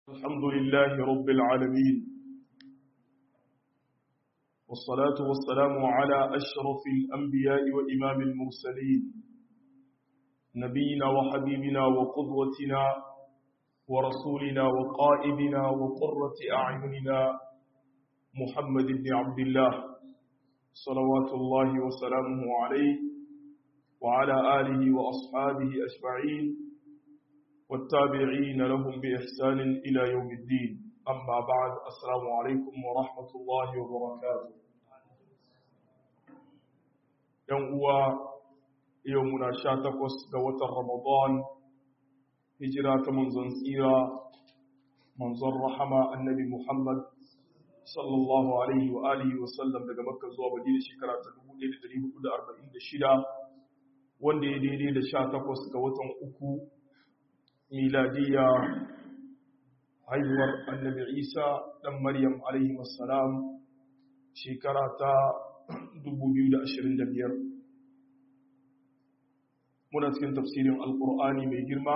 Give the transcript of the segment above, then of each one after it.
الحمد لله رب العالمين والصلاة والسلام على أشرف الأنبياء وإمام المرسلين نبينا وحبيبنا وقدوتنا ورسولنا وقائدنا وقرة أعيننا محمد بن عبد الله صلوات الله وسلامه عليه وعلى آله وأصحابه أجمعين والتابعين لهم بإحسان إلى يوم الدين أما بعد السلام عليكم ورحمة الله وبركاته يوم يومنا شاتقوس قوة رمضان هجرة منزن سيرة منزل رحمة النبي محمد صلى الله عليه وآله وسلم daga Makka zuwa Madina shekara ta 1446 wanda ya daidai da 18 ga watan uku miladiya haihuwar annabi isa ɗan maryam alaihi wassalam shekara ta 2025 muna cikin tafsirin alkur'ani mai girma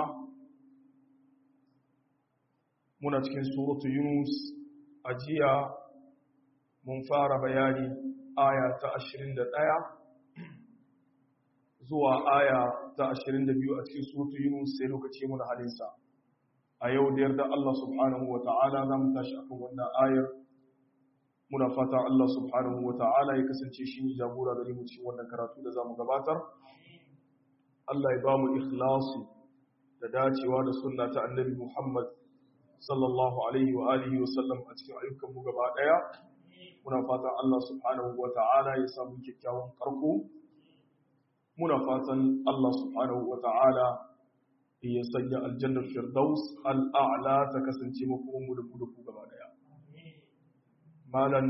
muna cikin suratu yunus a jiya mun fara bayani aya ta 21 zuwa aya ta 22 a cikin suratu Yunus sai lokaci mun halinsa a yau da yarda Allah subhanahu wata'ala za mu tashi akan wannan ayar muna fata Allah subhanahu wata'ala ya kasance shi ne jagora gare mu cikin wannan karatu da zamu gabatar Allah ya ba mu ikhlasi da dacewa da sunna ta annabi Muhammad sallallahu alaihi wa alihi wa sallam a cikin ayyukan mu gaba daya muna fata Allah subhanahu wata'ala ya samu kyakkyawan karko muna fatan Allah subhanahu wa ta'ala ya sanya aljannar firdaus al'a'la ta kasance makomanmu da kuduku gaba daya. Malan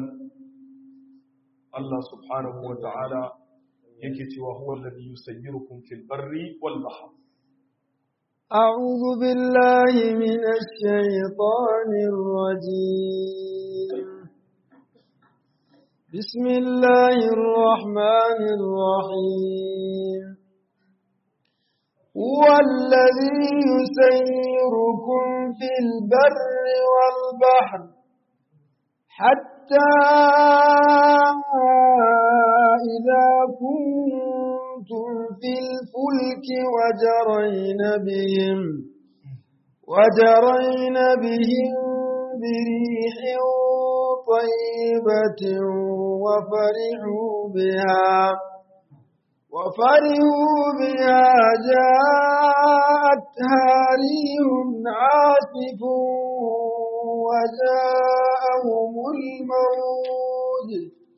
Allah subhanahu wa ta'ala yake cewa huwa lalli yusayyirukum fil barri wal bahr. أعوذ بالله من الشيطان الرجيم بسم الله الرحمن الرحيم هو الذي يسيركم في البر والبحر حتى إذا كنتم في الفلك وجرين بهم وجرين بهم بريح طيبة وفرحوا بها وفرحوا بها جاءتها ريح عاصف وجاءهم الموج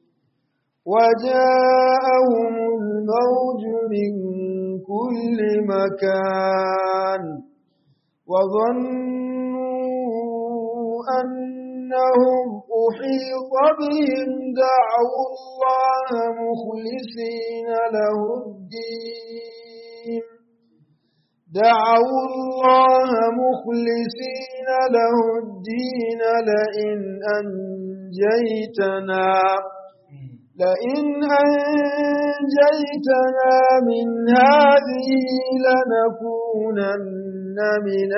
وجاءهم الموج من كل مكان وظنوا أنهم أحيط بهم دعوا الله مخلصين له الدين دعوا الله مخلصين له الدين لئن أنجيتنا لئن أنجيتنا من هذه لنكونن من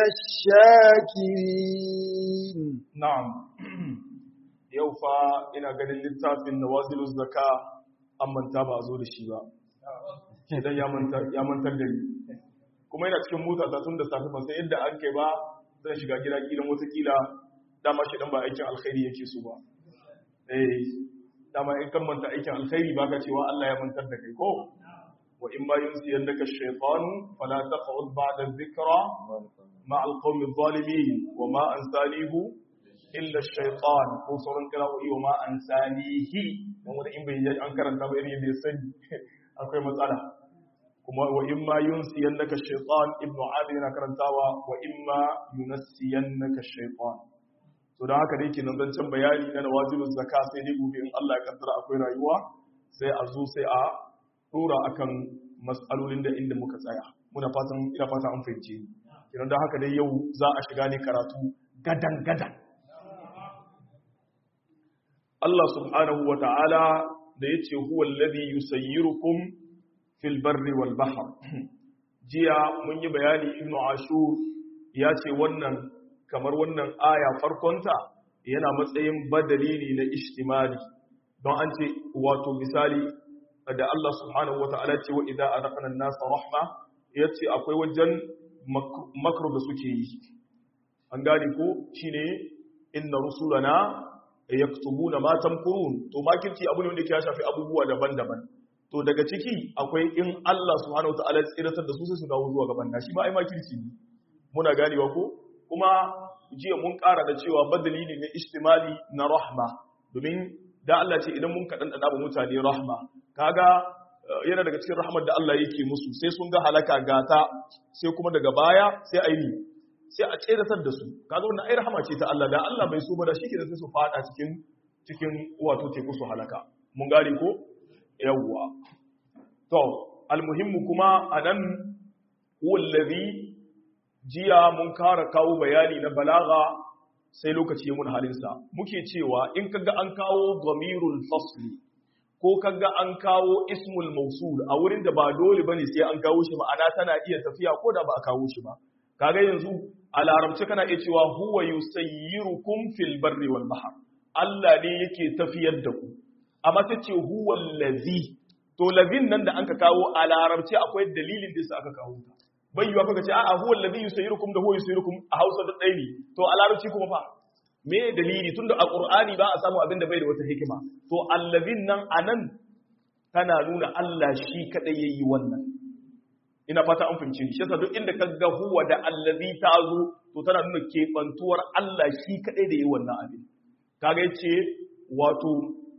الشاكرين نعم يوفا ina ganin littafin nawazilu zaka an manta ba a zo da shi ba idan ya mantar da ni kuma yana cikin mota ta tun da safi ban san yadda an kai ba zan shiga gida kilan watakila dama shi dan ba aikin alkhairi yake so ba eh dama in kan manta aikin alkhairi baka cewa Allah ya mantar da kai ko wa in ma yunsiyannaka ash-shaytanu fala taq'ud ba'da dhikra ma'a al-qawmi adh-dhalimin wa ma ansanihu illa ash-shaytan ko sauran kira'o'i wa ma ansanihi dan wanda in bai an karanta ba irin yadda ya sani akwai matsala kuma wa in ma yunsiyannaka ash-shaytan ibnu adi yana karantawa wa in ma yunsiyannaka ash-shaytan to da haka dai kenan zancen bayani na nawazilun zaka sai dai gobe in Allah ya kaddara akwai rayuwa sai a zo sai a dora akan mas'alolin da inda muka tsaya muna fatan ina fata an fahimce kenan da haka dai yau za a shiga ne karatu gadan gadan Allah subhanahu wa ta'ala da yace huwa alladhi yusayyirukum fil barri wal bahr jiya mun yi bayani ibnu ashur ya ce wannan kamar wannan aya farkonta yana matsayin badali ne na ishtimali don an ce wato misali da Allah subhanahu wa ta'ala ce wa idza adaqna an-nasa rahma yace akwai wajen makru da suke yi an gane ko shine inna rusulana yaktubuna ma tamkurun to makirci abu ne wanda ya shafi abubuwa daban-daban to daga ciki akwai in Allah subhanahu wa ta'ala ya tsiratar da su sai su dawo zuwa gaban nashi ba ai makirci ne muna ganewa ko kuma jiya mun ƙara da cewa badali ne na istimali na rahma domin da Allah ce idan mun kaɗan ɗaɗa mutane rahma kaga yana daga cikin rahmar da Allah yake musu sai sun ga halaka gata sai kuma daga baya sai a yi sai a tseratar da su kaga wannan ai rahama ce ta Allah da Allah bai so ba da shike da sai su fada cikin cikin wato teku su halaka mun gane ko yawwa to almuhimmu kuma anan wallazi jiya mun kara kawo bayani na balaga sai lokaci ya mun halinsa muke cewa in kaga an kawo dhamirul fasli ko kaga an kawo ismul mausul a wurin da ba dole bane sai an kawo shi ma'ana tana iya tafiya ko da ba a kawo shi ba kaga yanzu a larabci kana iya cewa huwa yusayyirukum fil barri wal bahr Allah ne yake tafiyar da ku amma ta ce huwa allazi to lazin nan da anka kawo a larabci akwai dalilin da aka kawo ta bai yiwa kaga ce a'a huwa allazi yusayyirukum da huwa yusayyirukum a Hausa da ɗaya ne to a larabci kuma fa me dalili tunda a Qur'ani ba a samu abin da bai da wata hikima to allazin nan anan tana nuna Allah shi kadai yayi wannan ina fata an fahimci shi yasa duk inda kaga huwa da allazi ta zo to tana nuna kebantuwar Allah shi kadai da yayi wannan abin kaga yace wato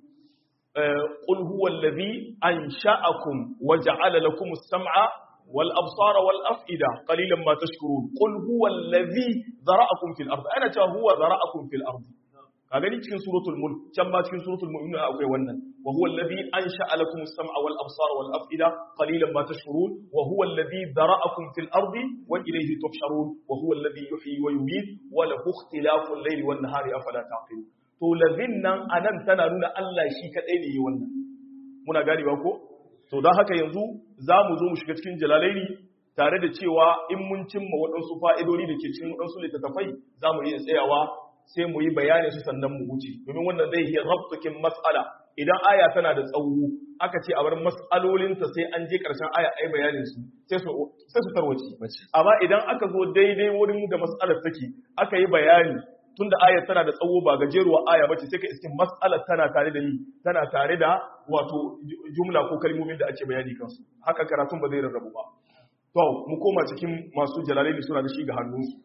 qul huwa allazi ansha'akum wa ja'ala lakum as-sam'a والأبصار والأفئدة قليلا ما تشكرون قل هو الذي ذرأكم في الأرض أنا ترى هو ذرأكم في الأرض kagani cikin suratul mulk can ma cikin suratul mu'minun akwai wannan wa huwa alladhi ansha'a lakum as-sam'a wal absara wal af'ida qalilan ma tashkurun wa huwa alladhi dhara'akum fil ardi wa ilayhi tuhsharun wa huwa alladhi yuhyi wa yumiit wa lahu ikhtilafu al-layli wan nahari afala taqilun to ladhin nan anan tana nuna Allah shi kadai ne yi wannan muna ganewa ko to don haka yanzu za mu zo mu shiga cikin jalalaini tare da cewa in mun cimma waɗansu fa'idodi da ke cikin waɗansu littattafai za mu iya tsayawa sai mu yi bayani su sannan mu wuce domin wannan zai yi rabtukin matsala idan aya tana da tsawo aka ce a bar matsalolinta sai an je ƙarshen aya ai bayanin su sai su tarwace amma idan aka zo daidai wurin da matsalar take aka yi bayani tunda ayar tana da tsawo ba gajeruwa aya bace sai ka iskin mas'alar tana tare da ni tana tare da wato jumla ko kalmomin da ake bayani kansu haka karatun ba zai rarrabu ba to mu koma cikin masu jalalaini suna da shi ga hannunsu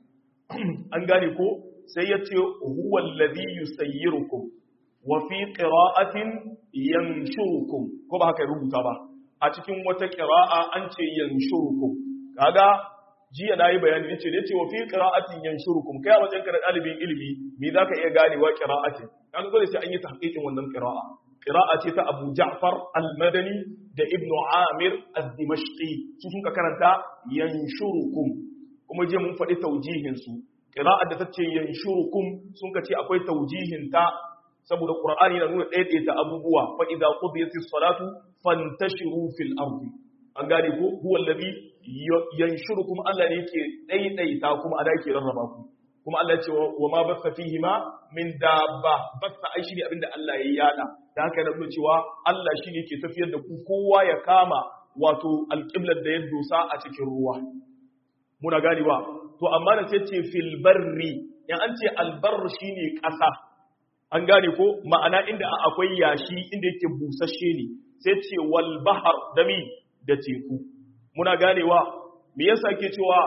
an gane ko sai ya ce huwa alladhi yusayyirukum wa fi qira'atin yanshurukum ko ba haka rubuta ba a cikin wata qira'a an ce yanshurukum kaga jiya na yi bayani ce ne ce wa fi qira'atin yanshurukum kai a wajen kana dalibin ilimi me zaka iya ganewa qira'atin kan dole sai an yi tahqiqin wannan qira'a qira'a ce ta Abu Ja'far al-Madani da Ibn Amir al-Dimashqi su sun ka karanta yanshurukum kuma je mun faɗi taujihin su qira'a da tace yanshurukum sun ka ce akwai taujihin ta saboda Qur'ani na nuna ɗaiɗaita abubuwa fa idza qudiyatis salatu fantashiru fil ardi an gane ko huwa allazi yanshurukum Allah ne yake daidaita kuma ada yake rarraba ku kuma Allah ya ce wa ma basta fihi ma min dabba basta ai shine abinda Allah ya yada da haka yana nuna cewa Allah shine yake tafiyar da ku kowa ya kama wato alqiblar da ya dosa a cikin ruwa muna gani ba to amma da sai ce fil barri in an ce albar shine kasa an gane ko ma'ana inda akwai yashi inda yake busasshe ne sai ce wal bahar dami da teku muna ganewa me yasa ke cewa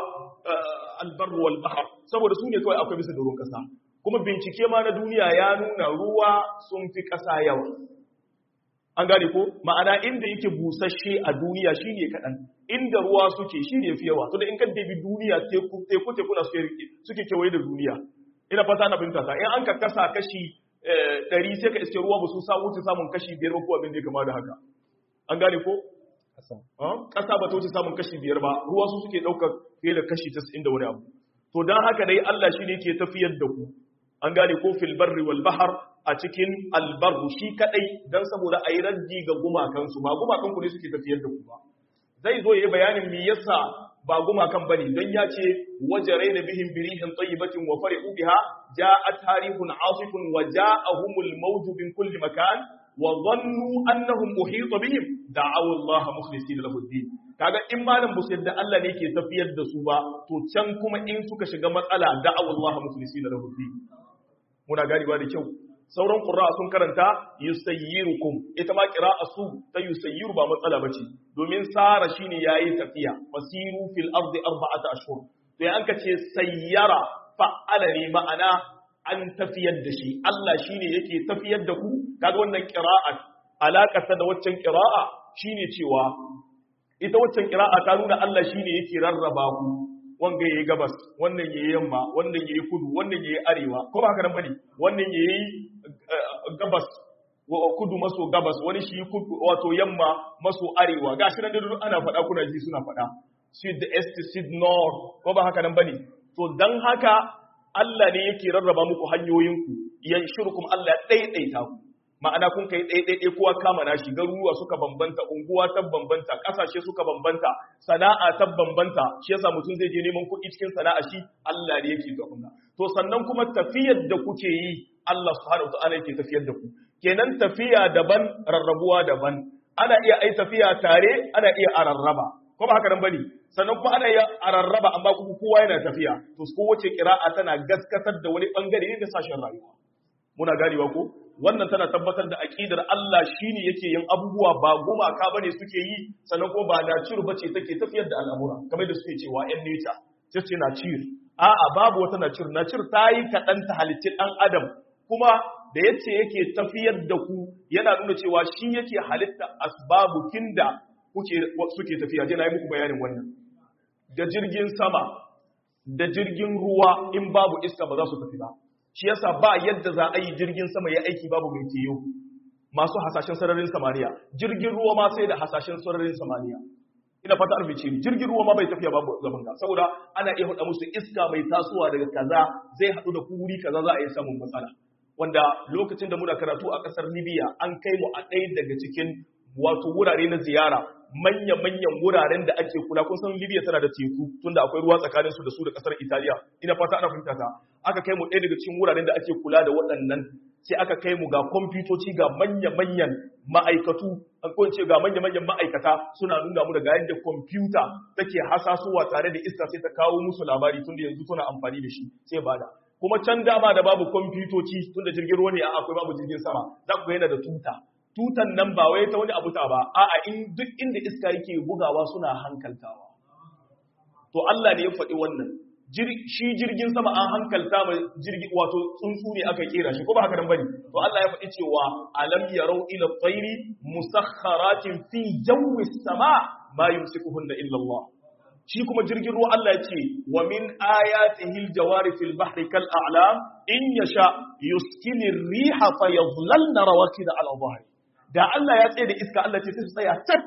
albarru wal bahr saboda su ne kawai akwai bisa doron kasa kuma bincike ma na duniya ya nuna ruwa sun fi kasa yawa an gane ko ma'ana inda yake busasshe a duniya shine kadan inda ruwa suke shine fi yawa to da in kan debi duniya teku teku teku na suke kewaye da duniya ina fata na binta ta in an ka kasa kashi 100 sai ka iske ruwa ba su sa wuce samun kashi 5 ba ko abin da ya kama da haka an gane ko ƙasa ba ta wuce samun kashi biyar ba ruwa su suke ɗaukar fiye da kashi tasa'in da wani abu to don haka dai Allah shi ne ke tafiyar da ku an gane ko fil barri wal bahar a cikin albarru shi kadai don saboda a yi raddi ga gumakansu ba gumakanku ne suke tafiyar da ku ba zai zo ya yi bayanin me yasa ba gumakan bane don ya ce wajaraina bihim birihin tayyibatin wa farihu biha ja'at harihun asifun wa ja'ahumul mawj min kulli makan wa dhannu annahum uhita bihim da'aw Allah mukhlisina lahu din kaga in malam bu yadda Allah ne ke tafiyar da su ba to can kuma in suka shiga matsala da'aw Allah mukhlisina lahu din muna ganewa da kyau sauran qurra sun karanta yusayyirukum ita ma qira'a su ta yusayyiru ba matsala bace domin sara shine yayi tafiya wasiru fil ardi arba'ata ashhur to ya anka ce sayyara fa'ala ne ma'ana an tafiyar da shi Allah shine yake tafiyar da ku kaga wannan qira'a alaƙarta da waccan qira'a shine cewa ita waccan qira'a ta nuna Allah shine yake rarraba ku wanga yayi gabas wannan yayi yamma wannan yayi kudu wannan yayi arewa ko ba haka nan bane wannan yayi gabas kudu maso gabas wani shi kudu wato yamma maso arewa gashi nan da duk ana faɗa kuna ji suna faɗa sud east sud north ko ba haka nan bane to dan haka Allah ne yake rarraba muku hanyoyinku yanshurukum Allah ɗaiɗaita ku ma'ana kun kai ɗaiɗaiɗai kowa kama nashi garuruwa suka bambanta unguwa ta bambanta ƙasashe suka bambanta sana'a ta bambanta shi yasa mutum zai je neman kuɗi cikin sana'a shi Allah ne yake ga kunna to sannan kuma tafiyar da kuke yi Allah subhanahu wa ta'ala yake tafiyar da ku kenan tafiya daban rarrabuwa daban ana iya ai tafiya tare ana iya a rarraba ko ba haka nan bane sannan kuma ana iya a rarraba amma kuma kowa yana tafiya to kowace kira'a tana gaskatar da wani bangare ne da sashen rayuwa muna ganewa ko wannan tana tabbatar da aqidar Allah shine yake yin abubuwa ba gumaka bane suke yi sannan kuma ba na cir bace take tafiyar da al'amura kamar da suke cewa yan nature sai ce na cir a'a babu wata na cir na cir ta yi kaɗan ta halitti ɗan adam kuma da yace yake tafiyar da ku yana nuna cewa shi yake halitta asbabukin da kuke suke tafiya je na yi muku bayanin wannan da jirgin sama da jirgin ruwa in babu iska ba za su tafi ba shi yasa ba yadda za a yi jirgin sama ya aiki babu mai tiyo masu hasashen sararin samaniya jirgin ruwa ma sai da hasashen sararin samaniya ina fata arfi ce jirgin ruwa ma bai tafiya babu zaman ga saboda ana iya hada musu iska mai tasowa daga kaza zai hadu da kuri kaza za a yi samun matsala wanda lokacin da muna karatu a kasar Libya an kai mu a ɗaya daga cikin wato wurare na ziyara manya-manyan wuraren da ake kula kun san Libya tana da teku tunda akwai ruwa tsakanin su da su da kasar Italiya ina fata ana fahimta ta aka kai mu ɗaya daga cikin wuraren da ake kula da waɗannan sai aka kai mu ga kwamfutoci ga manya-manyan ma'aikatu ko ce ga manya-manyan ma'aikata suna nuna mu daga yadda kwamfuta take hasasowa tare da iska sai ta kawo musu labari tunda yanzu suna amfani da shi sai bada kuma can dama da babu kwamfutoci tunda jirgin ruwa ne a akwai babu jirgin sama za ku ga yana da tuta tutan nan ba wai ta wani abu ta ba a'a in duk inda iska yake bugawa suna hankaltawa to Allah ne ya faɗi wannan shi jirgin sama an hankalta mai jirgi wato tsuntsu ne aka kera shi ko ba haka nan bane to Allah ya faɗi cewa alam yarau ila tayri musakharatin fi jawi sama ma yumsikuhunna illa Allah shi kuma jirgin ruwa Allah ya ce wa min ayatihi aljawari fil bahri kal a'lam in yasha yuskini riha fayadhlalna rawakid ala dhahri da Allah ya tsaye da iska Allah ce sai su tsaya tak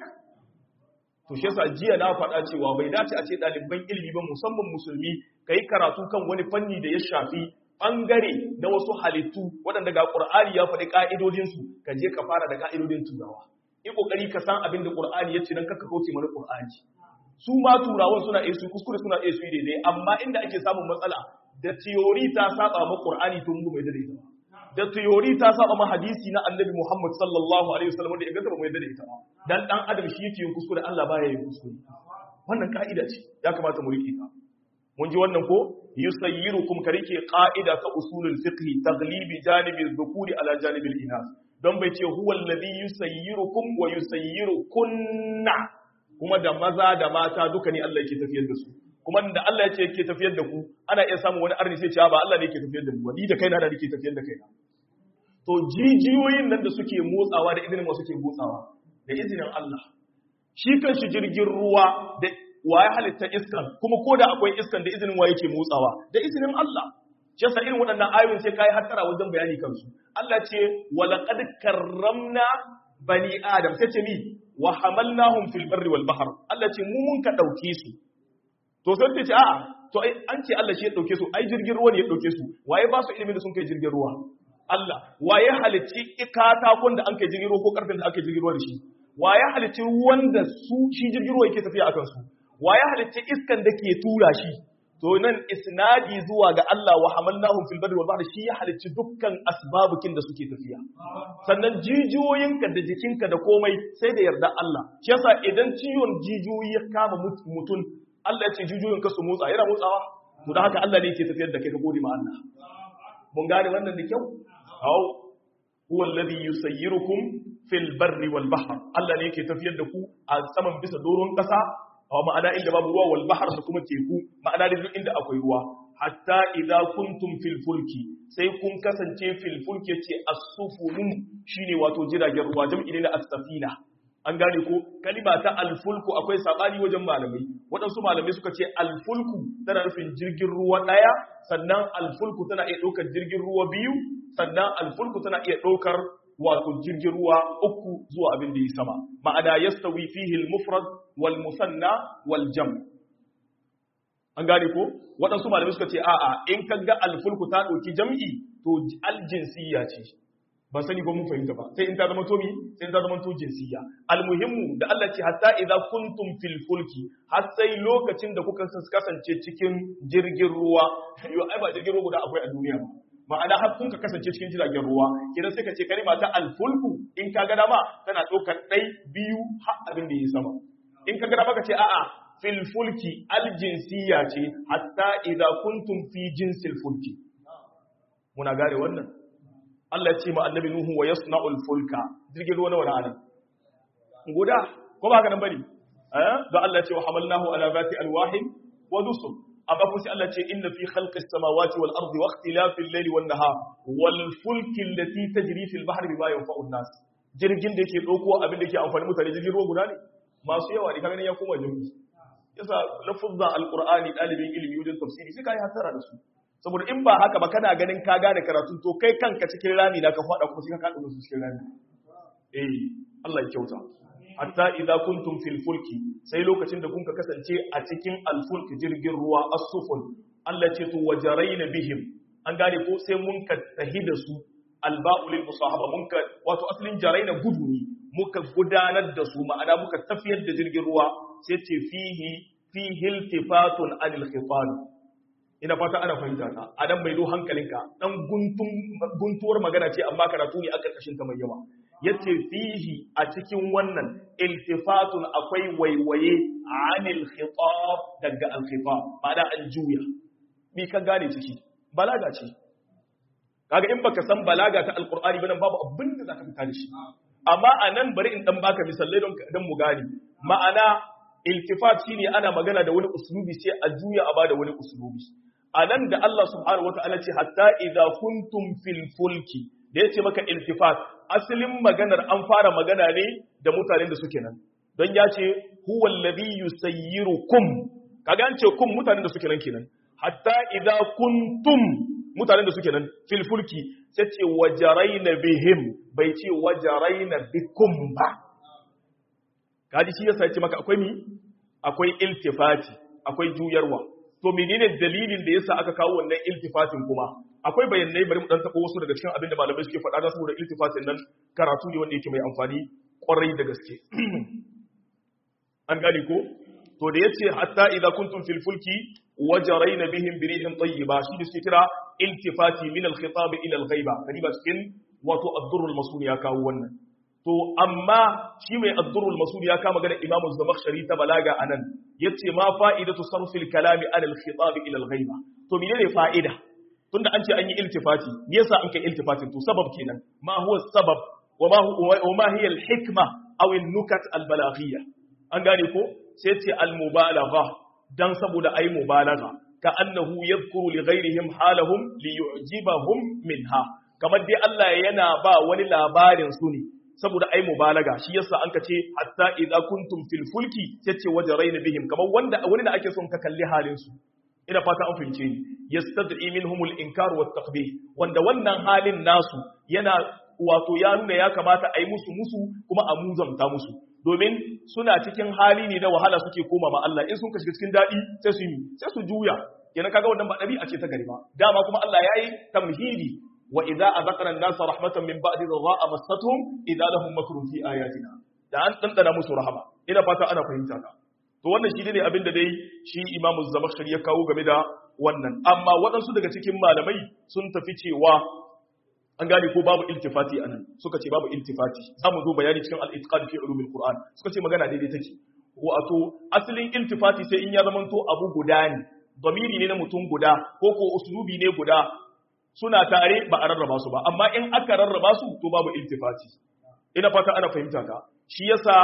to shi yasa jiya na faɗa cewa bai dace a ce ɗaliban ilimi ba musamman musulmi kai karatu kan wani fanni da ya shafi bangare na wasu halittu waɗanda ga Qur'ani ya faɗi ka'idodin su ka je ka fara da ka'idodin turawa yi kokari ka san abin da Qur'ani ya ce dan kaka kauce mana Qur'ani su ma turawan suna iya su kuskure suna iya su yi daidai amma inda ake samun matsala da theory ta saba ma Qur'ani tun mu mai daidai da theory ta saba ma hadisi na Annabi Muhammad sallallahu alaihi wasallam da inganta ba mai daidai ta dan dan adam shi yake yin kuskure Allah baya yin kuskure wannan ka'ida ce ya kamata mu rike ta mun ji wannan ko yusayyirukum karike qa'ida ta usulul fiqh taglibi janibi dhukuri ala janibi al-inas don bai ce huwa alladhi yusayyirukum wa yusayyirukunna kuma da maza da mata duka ne Allah yake tafiyar da su kuma da Allah yake yake tafiyar da ku ana iya samun wani arni sai ce ba Allah ne yake tafiyar da mu ni da kaina da nake tafiyar da kaina to jijiyoyin nan da suke motsawa da izinin wasu ke motsawa da izinin Allah shi kanshi jirgin ruwa da waye halitta iskan kuma ko da akwai iskan da izinin waye ke motsawa da izinin Allah shi yasa irin waɗannan ayoyin sai kai hattara wajen bayani kansu Allah ce walaqad karramna bani adam sai ce mi wa hamalnahum fil barri wal bahr Allah ce mu mun ka dauke su to sai ce a'a to ai an ce Allah shi ya dauke su ai jirgin ruwa ne ya dauke su waye ba su ilimin da sun kai jirgin ruwa Allah waye halicci katakon da an kai jirgin ruwa ko karfin da aka jirgin ruwa da shi waye halicci ruwan da su shi jirgin ruwa yake tafiya akan su wa ya halitta iskan da ke tura shi to nan isnadi zuwa ga Allah wa hamalnahum fil barri wal bahri shi ya halicci dukkan asbabukin da suke tafiya sannan jijiyoyinka da jikinka da komai sai da yarda Allah shi yasa idan ciwon jijiyoyi ya kama mutum Allah ya ce jijiyoyinka su motsa yana motsawa to da haka Allah ne yake tafiyar da kai ka gode ma Allah mun gane wannan da kyau hau huwa alladhi yusayyirukum fil barri wal bahr Allah ne yake tafiyar da ku a saman bisa doron kasa a ma'ana inda babu ruwa wal bahr da kuma teku ma'ana da duk inda akwai ruwa hatta idza kuntum fil fulki sai kun kasance fil fulki yace as-sufunu shine wato jiragen ruwa jam'i ne na as-safina an gane ko kalima ta alfulku akwai sabani wajen malamai waɗansu malamai suka ce alfulku tana nufin jirgin ruwa ɗaya sannan alfulku tana iya ɗaukar jirgin ruwa biyu sannan alfulku tana iya ɗaukar wato jirgin ruwa uku zuwa abin da yi sama ma'ana yastawi fihi al-mufrad wal musanna wal jam an gane ko waɗansu malamai suka ce a'a in kaga alfulku ta ɗauki jam'i to aljinsiyya ce ban sani ko mun fahimta ba sai in ta zama to mi sai in ta zama to jinsiyya almuhimmu da Allah ce hatta idza kuntum fil fulki har sai lokacin da kuka kasance cikin jirgin ruwa yo ai ba jirgin ruwa guda akwai a duniya ba ma'ana har kun ka kasance cikin jiragen ruwa kidan sai ka ce kalma ta alfulku in ka ga dama tana ɗaukar ɗai biyu har abin da yi sama in ka ga dama ka ce a'a fil fulki aljinsiyya ce hatta idza kuntum fi jinsil fulki muna gane wannan Allah ya ce ma annabi Nuhu wa yasna'ul fulka jirgin ruwa na wani anan guda ko ba haka nan bane eh da Allah ya ce wa hamalnahu ala zati alwahin wa dusur amma kuma sai Allah ya ce inna fi khalqis samawati wal ardi wa ikhtilafil layli wan nahar wal fulki allati tajri fil bahri bima yanfa'u an-nas jirgin da yake dauko abin da yake amfani mutane jirgin ruwa guda ne masu yawa ne kaga ya koma jirgi yasa lafuzan alqur'ani dalibin ilimi wajen tafsiri sai kai hasara da su saboda in ba haka ba kana ganin ka gane karatu to kai kanka cikin rami na ka faɗa kuma sai ka kaɗa su cikin rami eh Allah ya kyauta hatta idza kuntum fil fulki sai lokacin da kun ka kasance a cikin al fulki jirgin ruwa as-sufun Allah ce to wajaraina bihim an gane ko sai mun ka tahi da su alba'u lil musahaba mun ka wato asalin jaraina gudu ne muka gudanar da su ma'ana muka tafiyar da jirgin ruwa sai ce fihi fihi iltifatun anil khitan ina fata ana fahimta ta a dan mai do hankalinka dan guntun guntuwar magana ce amma karatu ne a karkashin ta mai yawa yace fihi a cikin wannan iltifatun akwai waiwaye anil khitab daga al khitab ma'ana an juya bi ka gane ciki balaga ce kaga in baka san balaga ta alqur'ani ba nan babu abin da zaka fita da shi amma anan bari in dan baka misalai don dan mu gane ma'ana iltifat shine ana magana da wani uslubi sai a juya a bada wani uslubi a nan da Allah subhanahu wata'ala ce hatta idza kuntum fil fulki da yace maka iltifat asalin maganar an fara magana ne da mutanen da suke nan don ya ce huwa alladhi yusayyirukum kaga an ce kum mutanen da suke nan kenan hatta idza kuntum mutanen da suke nan fil fulki sai ce wajaraina bihim bai ce wajaraina bikum ba kaji shi yasa ce maka akwai mi akwai iltifati akwai juyarwa to menene dalilin da yasa aka kawo wannan iltifatin kuma akwai bayanai bari mu dan tabo wasu daga cikin abin da malamai suke faɗa da saboda iltifatin nan karatu ne wanda yake mai amfani kwarai da gaske an gane ko to da yace hatta idza kuntum fil fulki wajaraina bihim bi rihin tayyiba shi da suke kira iltifati min al khitab ila al ghaiba kadiba cikin wato ad-durr al masun ya kawo wannan to amma shi mai ad-durr al masun ya kama magana imamu zamakhshari ta balaga anan yace ma fa'idatu sarfil kalami ala al khitab ila al ghaiba to menene fa'ida tunda an ce an yi iltifati me yasa an kai iltifatin to sabab kenan ma huwa sabab wa ma wa ma hiya al hikma aw al nukat al balaghiyya an gane ko sai ce al mubalagha dan saboda ai mubalagha ka annahu yadhkuru li ghayrihim halahum li yu'jibahum minha kamar dai Allah yana ba wani labarin su ne saboda ai mubalaga shi yasa an ka ce hatta idza kuntum fil fulki yace wajaraina bihim kamar wanda wani da ake son ka kalli halin su ina fata an fahimce ni yastad'i minhumul inkar wat taqbih wanda wannan halin nasu yana wato ya nuna ya kamata a yi musu musu kuma a muzanta musu domin suna cikin hali ne na wahala suke koma ma Allah in sun kashi cikin daɗi sai su yi sai su juya yana kaga wannan ba ɗabi'a ce ta gari ba dama kuma Allah ya yi tamhidi wa idza azaqna an-nasa rahmatan min ba'di dharra'a massatuhum idza lahum makrun fi ayatina da an dandana musu rahama ina fata ana fahimta ka to wannan shi ne abin da dai shi imamu zamakhshari ya kawo game da wannan amma waɗansu daga cikin malamai sun tafi cewa an gane ko babu iltifati anan suka ce babu iltifati za mu zo bayani cikin al-itqan fi ulumil qur'an suka ce magana daidai take wato asalin iltifati sai in ya zamanto abu guda ne damiri ne na mutum guda ko ko uslubi ne guda suna tare ba a rarraba su ba amma in aka rarraba su to babu iltifati ina fata ana fahimta ta shi yasa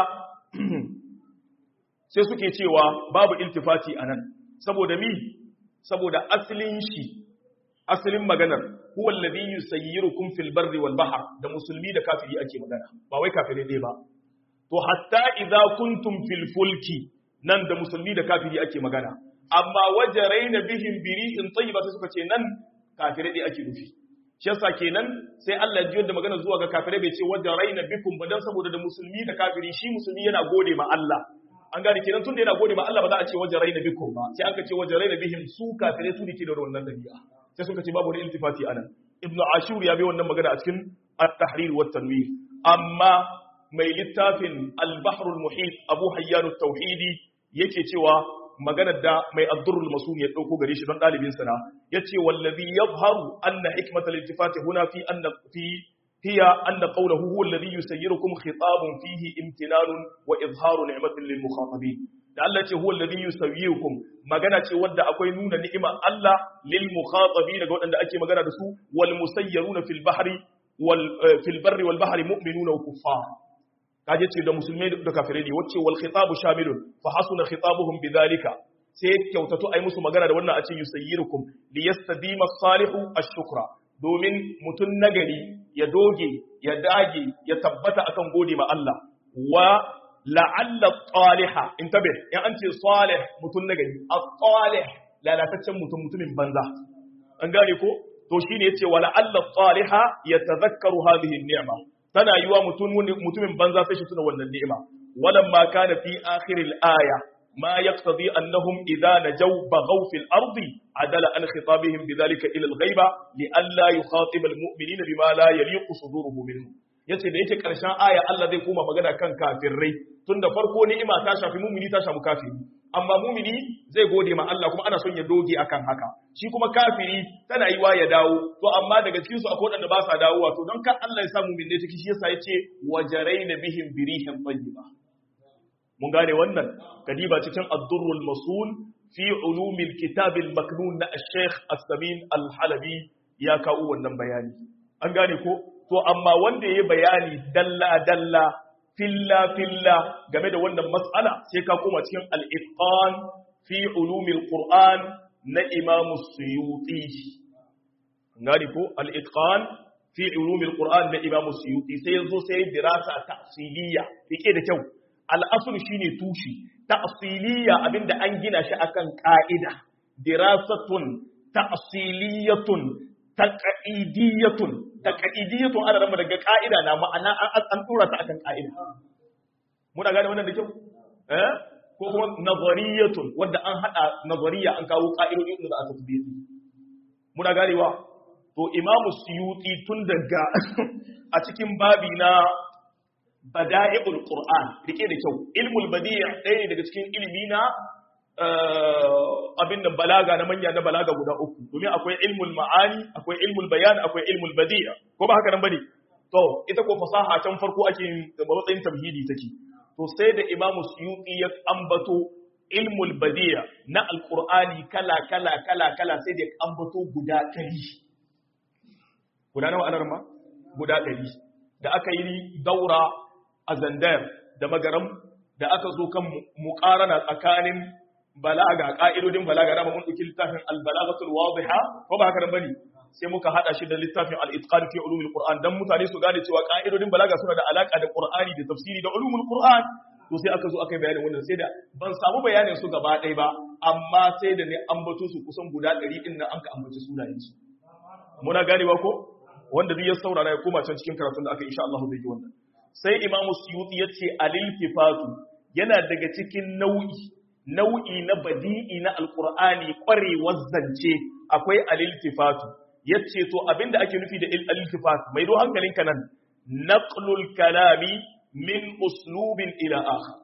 sai suke cewa babu iltifati anan saboda mi saboda asalin shi asalin maganar huwa alladhi yusayyirukum fil barri wal bahr da musulmi da kafiri ake magana ba wai kafiri ne ba to hatta idza kuntum fil fulki nan da musulmi da kafiri ake magana amma wajaraina bihim biri'in tayyiba sai suka ce nan kafirai dai ake nufi shi yasa kenan sai Allah ya da magana zuwa ga kafirai bai ce wajaraina bikum ba dan saboda da musulmi da kafiri shi musulmi yana gode ma Allah an gane kenan tunda yana gode ma Allah ba za a ce wajaraina bikum ba sai aka ce wajaraina bihim su kafirai su ne ke da wannan dabi'a sai suka ce babu wani iltifati anan ibnu ashur ya bi wannan magana a cikin at-tahrir wa tanwir amma mai littafin al-bahr al-muhit abu hayyan at-tauhidi yake cewa maganar da mai addurrul masun ya dauko gare shi don dalibin sana yace wallazi yadhharu anna hikmatal iltifati huna fi anna fi hiya anna qawluhu huwa alladhi yusayyirukum khitabun fihi imtinanun wa izharu ni'matin lil mukhatabin da Allah ce huwa alladhi yusawwirukum magana ce wadda akwai nuna ni'imar Allah lil mukhatabin ga wadanda ake magana da su wal musayyiruna fil bahri wal fil barri wal bahri mu'minuna wa kuffar kaje ce da musulmai da kafirai ne wacce wal khitabu shamilun fa hasuna khitabuhum bidhalika sai kyautato ai musu magana da wannan a ce yusayyirukum li yastadima salihu ash-shukra domin mutun nagari ya doge ya dage ya tabbata akan gode ma Allah wa la'alla taliha intabih in an ce salih mutun nagari at-talih lalataccen mutum mutumin banza an gane ko to shine yace wa la'alla taliha yatadhakkaru hadhihi an-ni'ma tana yiwa mutumin banza sai shi tuna wannan ni'ima walamma kana fi akhiril aya ma yaqtadi annahum idha najaw baghaw fil ardi adala an khitabihim bidhalika ila al ghaiba li alla yukhatib al mu'minina bima la yaliqu suduruhu minhum yace da yake karshen aya Allah zai koma magana kan kafirai tunda farko ni'ima ta shafi mu'mini ta shafi kafiri amma mumini zai gode ma Allah kuma ana son ya doge akan haka shi kuma kafiri tana yi wa ya dawo to amma daga cikin su akwai wadanda ba sa dawowa to don kan Allah ya sa mu'min take shi yasa yace wajaraina bihim birihin tayyiba mun gane wannan kadiba cikin ad-durrul masul fi ulumil kitab al-maknun na al-sheikh as-samin al-halabi ya kawo wannan bayani an gane ko to amma wanda yayi bayani dalla dalla filla filla game da wannan mas'ala sai ka koma cikin al-itqan fi ulumil qur'an na imam suyuti ngari ko al-itqan fi ulumil qur'an na imam suyuti sai yazo sai dirasa tafsiliya rike da kyau al-asl shine tushi tafsiliya abinda an gina shi akan ka'ida dirasatun tafsiliyatun taqidiyatun taqidiyatun ana rama daga ka'ida na ma'ana an tura ta akan ka'ida muna gane wannan da kyau eh ko kuma nazariyatun wanda an hada nazariya an kawo ka'idodi da aka tabbata muna ganewa to imamu suyuti tun daga a cikin babi na bada'i'ul qur'an rike da kyau ilmul badi' ɗaya daga cikin ilimi na abin da balaga na manya na balaga guda uku domin akwai ilmul ma'ani akwai ilmul bayan akwai ilmul badi'a ko ba haka nan bane to ita ko fasaha can farko ake matsayin tamhidi take to sai da imam suyuti ya ambato ilmul badi'a na alqur'ani kala kala kala kala sai da ambato guda 100 guda nawa anar ma guda 100 da aka yi daura a zandar da magaram da aka zo kan muqarana tsakanin balaga ka'idodin balaga da mun dauki littafin al-balaghatul wadiha ko ba haka nan bane sai muka hada shi da littafin al-itqan fi ulumil qur'an dan mutane su gane cewa ka'idodin balaga suna da alaka da qur'ani da tafsiri da ulumul qur'an to sai aka zo aka yi bayanin wannan sai da ban samu bayanin su gaba ɗaya ba amma sai da ne ambato su kusan guda 100 din nan an ka ambaci sunayen su muna ganewa ko wanda duk ya saurara ya koma can cikin karatun da aka insha Allah zai ji wannan sai imamu suyuti yace al-iltifatu yana daga cikin nau'i nau'i na badi'i na alkur'ani ƙwarewar zance akwai aliltifatu yace to abinda ake nufi da aliltifatu mai do hankalinka nan naqlul kalami min uslubin ila akhar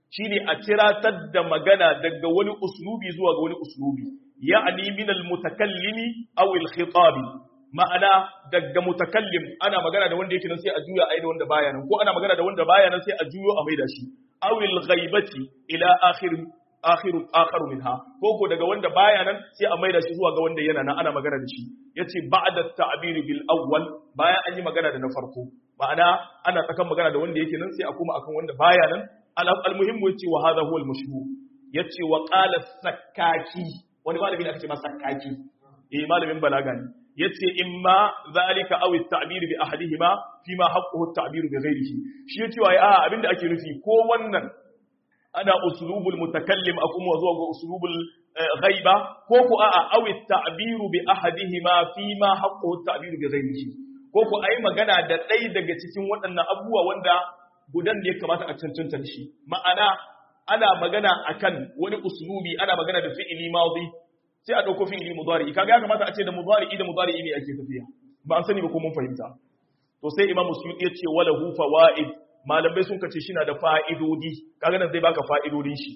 shine a ciratar da magana daga wani uslubi zuwa ga wani uslubi ya'ni min al-mutakallimi aw al-khitabi ma'ana daga mutakallim ana magana da wanda yake nan sai a juya ai da wanda baya nan ko ana magana da wanda baya nan sai a juyo a maida shi awil ghaibati ila akhir akhir akhar minha ko ko daga wanda baya nan sai a maida shi zuwa ga wanda yana nan ana magana da shi yace ba'da ta'bir bil awwal bayan an yi magana da na farko ma'ana ana tsakan magana da wanda yake nan sai a kuma akan wanda baya nan al muhimmu yace wa hadha huwa al mashhur yace wa qala sakkaki wani malami ne aka ce ma sakkaki eh malamin balaga ne yace imma zalika aw at-ta'bir bi ahadihima fima haqquhu at-ta'bir bi ghayrihi shi yace wai a abinda ake nufi ko wannan ana uslubul mutakallim akum wa zuwa ga uslubul ghaiba ko ko a aw at-ta'bir bi ahadihima fima haqquhu at-ta'bir bi ghayrihi ko ko ai magana da ɗaya daga cikin waɗannan abubuwa wanda gudan da ya kamata a cancanta shi ma'ana ana magana akan wani uslubi ana magana da fi'ili madi sai a ɗauko fi'ili mudari kaga ya kamata a ce da mudari da mudari ne ake tafiya ba an sani ba ko mun fahimta to sai imamu suyuti ya ce wala hu fawaid malamai sun kace shi na da fa'idodi kaga nan zai baka fa'idodin shi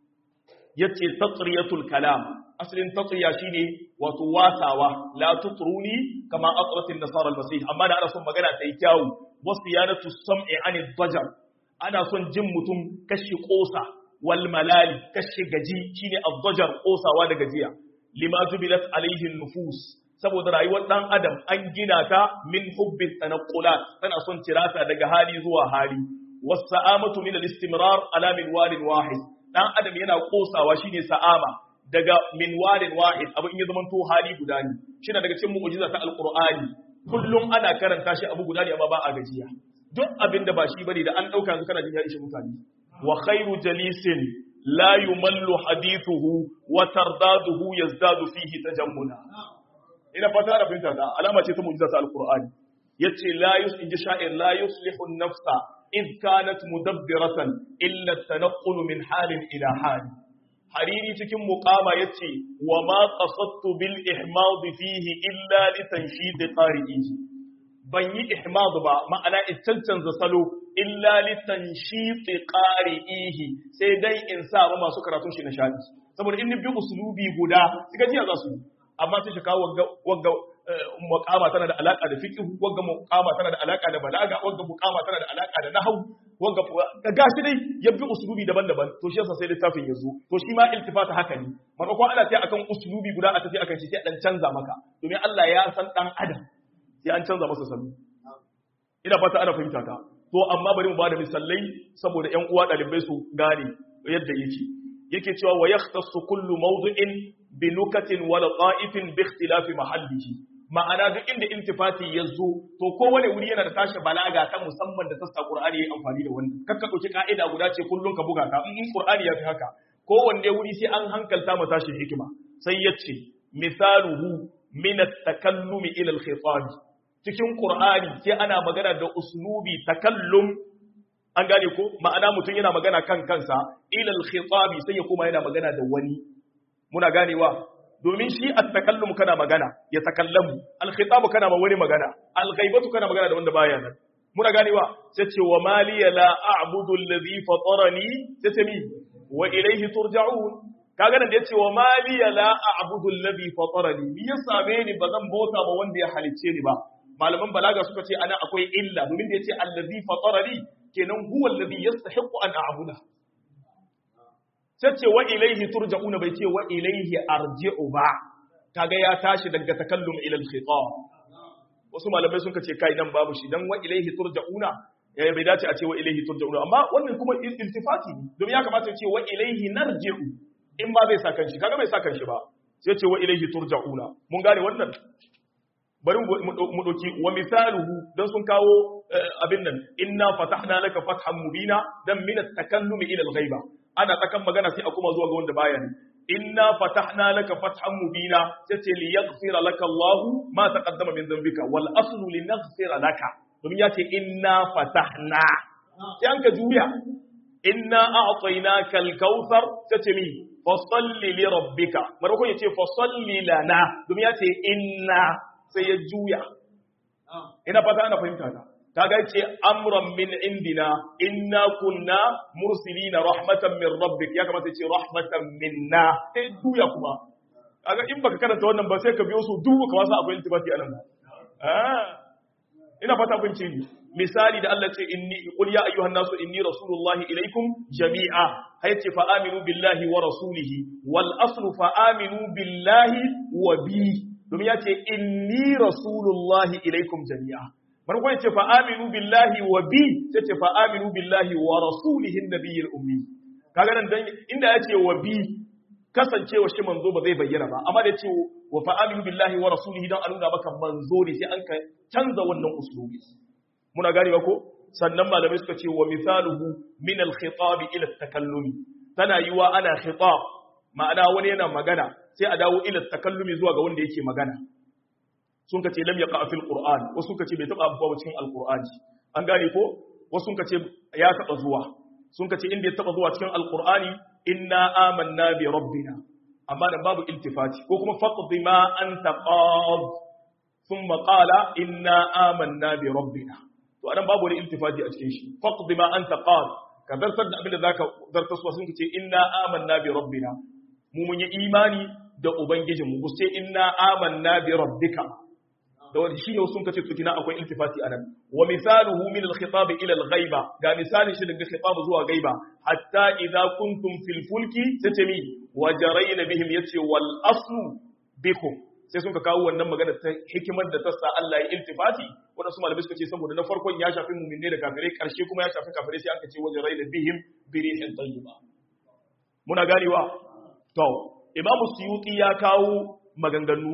yace tatriyatul kalam asalin tatriya shine wato wasawa la tutruni kama atratin nasara al-masih amma da ana son magana ta yi kyawu wasiyanatu sam'i anid dajar ana son jin mutum kashi kosa wal malali kashi gaji shine ad-dajar kosawa da gajiya lima jubilat alaihi nufus saboda rayuwar dan adam an gina ta min hubbin tanqulat tana son tirata daga hali zuwa hali wasa'amatu min al-istimrar ala min walin wahid dan adam yana kosawa shine sa'ama daga min walin wahid abu in ya zama to hali guda ne shine daga cikin mu'jiza ta alqur'ani kullum ana karanta shi abu guda ne amma ba a gajiya duk abin da ba shi bane da an dauka yanzu kana jin ya ishe mutane wa khairu jalisin la yumallu hadithuhu wa tardaduhu yazdadu fihi tajammula ina fata da fahimta da alama ce ta mu'jiza ta alqur'ani yace la yus inji sha'ir la yuslihu an-nafsa id kanat mudabbiratan illa at-tanaqqul min halin ila hal hariri cikin muqama yace wa ma qasadtu bil ihmad fihi illa li tanshid qari'ihi ban yi ihmad ba ma'ana in cancanza salo illa li tanshid qari'ihi sai dai in sa ba masu karatun shi na shadi saboda in bi uslubi guda suka jiya za su yi amma sai shi kawo wagga muqama tana da alaka da fiqh wagga muqama tana da alaka da balaga wagga muqama tana da alaka da nahwu wagga ga gashi dai ya bi uslubi daban-daban to shi yasa sai littafin ya zo to shi ma iltifata haka ne maimakon ana sai akan uslubi guda a tafi akan shi sai dan canza maka domin Allah ya san dan adam sai an canza masa salo ina fata ana fahimta ta to amma bari mu bada misalai saboda ƴan uwa dalibai su gane yadda yake yake cewa wa yahtassu kullu mawdu'in bi nukatin wa laqa'ifin bi ikhtilafi mahallihi ma'ana duk inda intifati ya zo to kowane wuri yana da tashi balaga ta musamman da sassa Qur'ani yayi amfani da wannan kakka dauki ka'ida guda ce kullun ka buga ta in Qur'ani ya fi haka kowanne wuri sai an hankalta mu tashi hikima sai yace misaluhu min at-takallumi ila al-khitab cikin Qur'ani sai ana magana da uslubi takallum an gane ko ma'ana mutum yana magana kan kansa ila al-khitabi sai ya koma yana magana da wani muna ganewa domin shi at-takallum kana magana ya takallamu al-khitabu kana ma wani magana al-ghaibatu kana magana da wanda baya nan muna ganewa sai ce wa maliya la a'budu alladhi fatarani sai ce mi wa ilayhi turja'un kaga nan da yace wa maliya la a'budu alladhi fatarani ni ya same ni bazan bauta ma wanda ya halicce ni ba malaman balaga suka ce ana akwai illa domin da yace alladhi fatarani kenan huwa alladhi yastahiqu an a'budu sai ce wa ilaihi turja'una bai ce wa ilaihi arji'u ba kaga ya tashi daga takallum ila al-khitab wasu malamai sun ce kai nan babu shi dan wa ilaihi turja'una ya bai dace a ce wa ilaihi turja'una amma wannan kuma iltifati ne domin ya kamata ya ce wa ilaihi narji'u in ba zai sa kanshi kaga bai sa kanshi ba sai ce wa ilaihi turja'una mun gane wannan bari mu ɗauki wa misaluhu don sun kawo abin nan inna fatahna laka fathan mubina dan min at-takallumi ila al-ghaiba ana tsakan magana sai a kuma zuwa ga wanda baya ne inna fatahna laka fathan mubina sai ce li yaghfira laka Allah ma taqaddama min dhanbika wal aslu li naghfira laka domin ya ce inna fatahna sai an ka juya inna a'tainaka al-kautsar sai ce mi fasalli li rabbika marko yace fasalli lana domin ya ce inna sai ya juya ina fata ana fahimta ta kaga ce amran min indina inna kunna mursilina rahmatan min rabbik ya kamata ce rahmatan minna eh duya kuma kaga in baka karanta wannan ba sai ka biyo su duk ka wasa akwai iltibati anan ah ina fata kun ce misali da Allah ce inni qul ya ayyuhan nasu inni rasulullahi ilaikum jami'a hayce fa aminu billahi wa rasulihi wal aslu fa aminu billahi wa bi domin ya ce inni rasulullahi ilaikum jami'a farko ya ce fa aminu billahi wa bi sai ce fa aminu billahi wa rasulihi nabiyil ummi kaga nan dan inda ya ce wa bi kasancewa shi manzo ba zai bayyana ba amma da ya ce wa fa aminu billahi wa rasulihi dan a nuna maka manzo ne sai an ka canza wannan uslubi muna ganewa ko sannan malamai suka ce wa misaluhu min al-khitab ila at-takallumi tana yiwa ana khitab ma'ana wani yana magana sai a dawo ila takallumi zuwa ga wanda yake magana sun kace lam yaqa fil qur'an wasu kace bai taba abuwa cikin al-qur'ani an gane ko wasu kace ya taba zuwa sun kace inda ya taba zuwa cikin al-qur'ani inna amanna bi rabbina amma da babu iltifati ko kuma faqdi ma anta qad thumma qala inna amanna bi rabbina to anan babu wani iltifati a cikin shi faqdi ma anta qad ka zartar da abin da zaka zartar su sun ce inna amanna bi rabbina mu mun yi imani da ubangijin mu sai inna amanna bi rabbika da wani shi ne sun kace tukina akwai iltifati anan wa misaluhu min al-khitab ila al-ghaiba ga misalin shi daga khitab zuwa gaiba hatta idza kuntum fil fulki tatami wa jarayna bihim yace wal aslu bikum sai sun ka kawo wannan magana ta hikimar da ta sa Allah ya iltifati wanda su malamai suka ce saboda na farkon ya shafi mu'minne da kafirai karshe kuma ya shafi kafirai sai aka ce wajen raina bihim birihin tayyiba muna ganewa to imamu suyuti ya kawo maganganu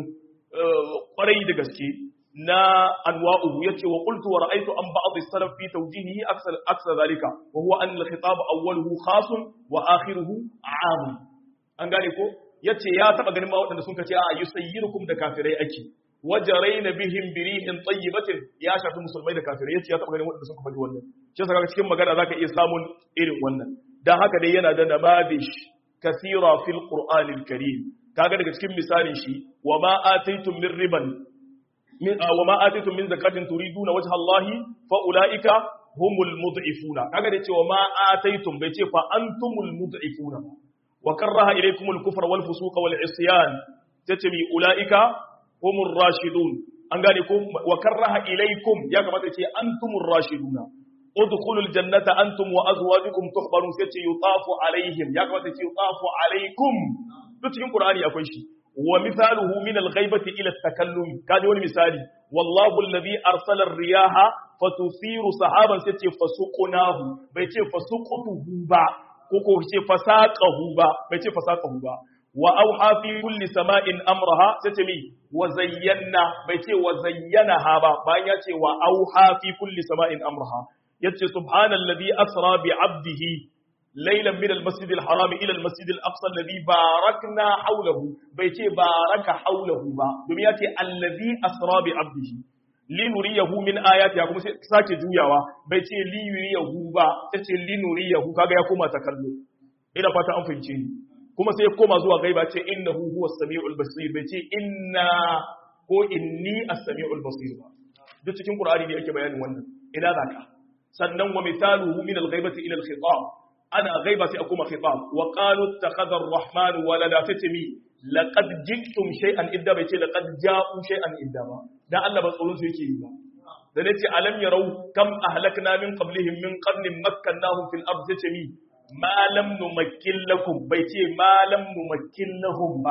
kwarai da gaske na anwa'uhu yace wa qultu wa ra'aytu an ba'd as-salaf fi tawjihihi aksar aksar zalika wa huwa an al-khitab awwaluhu khasun wa akhiruhu 'am an gane ko yace ya taba ganin ma waɗanda sun kace a yusayyirukum da kafirai ake wajaraina bihim birihin tayyibatin ya shafi musulmai da kafirai yace ya taba ganin waɗanda sun faɗi wannan shi yasa kaga cikin magana zaka iya samun irin wannan dan haka dai yana da namabish kathira fil qur'anil karim kaga daga cikin misalin shi wa ma ataytum min riban min wa ma ataytum min zakatin turiduna wajha allahi fa ulaika humul mud'ifuna kaga da cewa ma ataytum bai ce fa antumul mud'ifuna ba وكره إليكم الكفر والفسوق والعصيان تتمي أولئك هم الراشدون أنقالكم وكره إليكم يا كما تتي أنتم الراشدون ادخلوا الجنة أنتم وأزواجكم تخبرون تتي يطاف عليهم يا كما تتي يطاف عليكم تتكين قرآني أكوي شيء ومثاله من الغيبة إلى التكلم كان يقول مثالي والله الذي أرسل الرياح فتثير سحابا تتي فسقناه بيتي فسقته با ko ko ce fasaqahu ba bai ce fasaqahu ba wa auha fi kulli sama'in amraha sai ce mi wa zayyana bai ce wa zayyanaha ba bayan ya ce wa auha fi kulli sama'in amraha yace subhanalladhi asra bi 'abdihi laylan min al-masjid al-haram ila al-masjid al-aqsa alladhi barakna hawlahu bai ce baraka hawlahu ba domin ya ce alladhi asra bi 'abdihi linuriyahu min ayati kuma sai sake juyawa bai ce linuriyahu ba sai ce linuriyahu kaga ya koma ta kallo ina fata an fahimce ni kuma sai ya koma zuwa gaiba ce innahu huwas samiul basir bai ce inna ko inni as-samiul basir ba duk cikin qur'ani ne yake bayanin wannan ina zaka sannan wa mithaluhu min al-ghaibati ila al-khitab ana ghaiba sai akuma khitab wa qalu ittakhadha ar-rahman walada tatmi laqad jiktum shay'an idda bai ce laqad ja'u shay'an idda ba dan Allah ba tsoron su yake yi ba da nace alam yarau kam ahlakna min qablihim min qarnin makkannahum fil ardi tatmi ma lam numakkin lakum bai ce ma lam numakkin lahum ba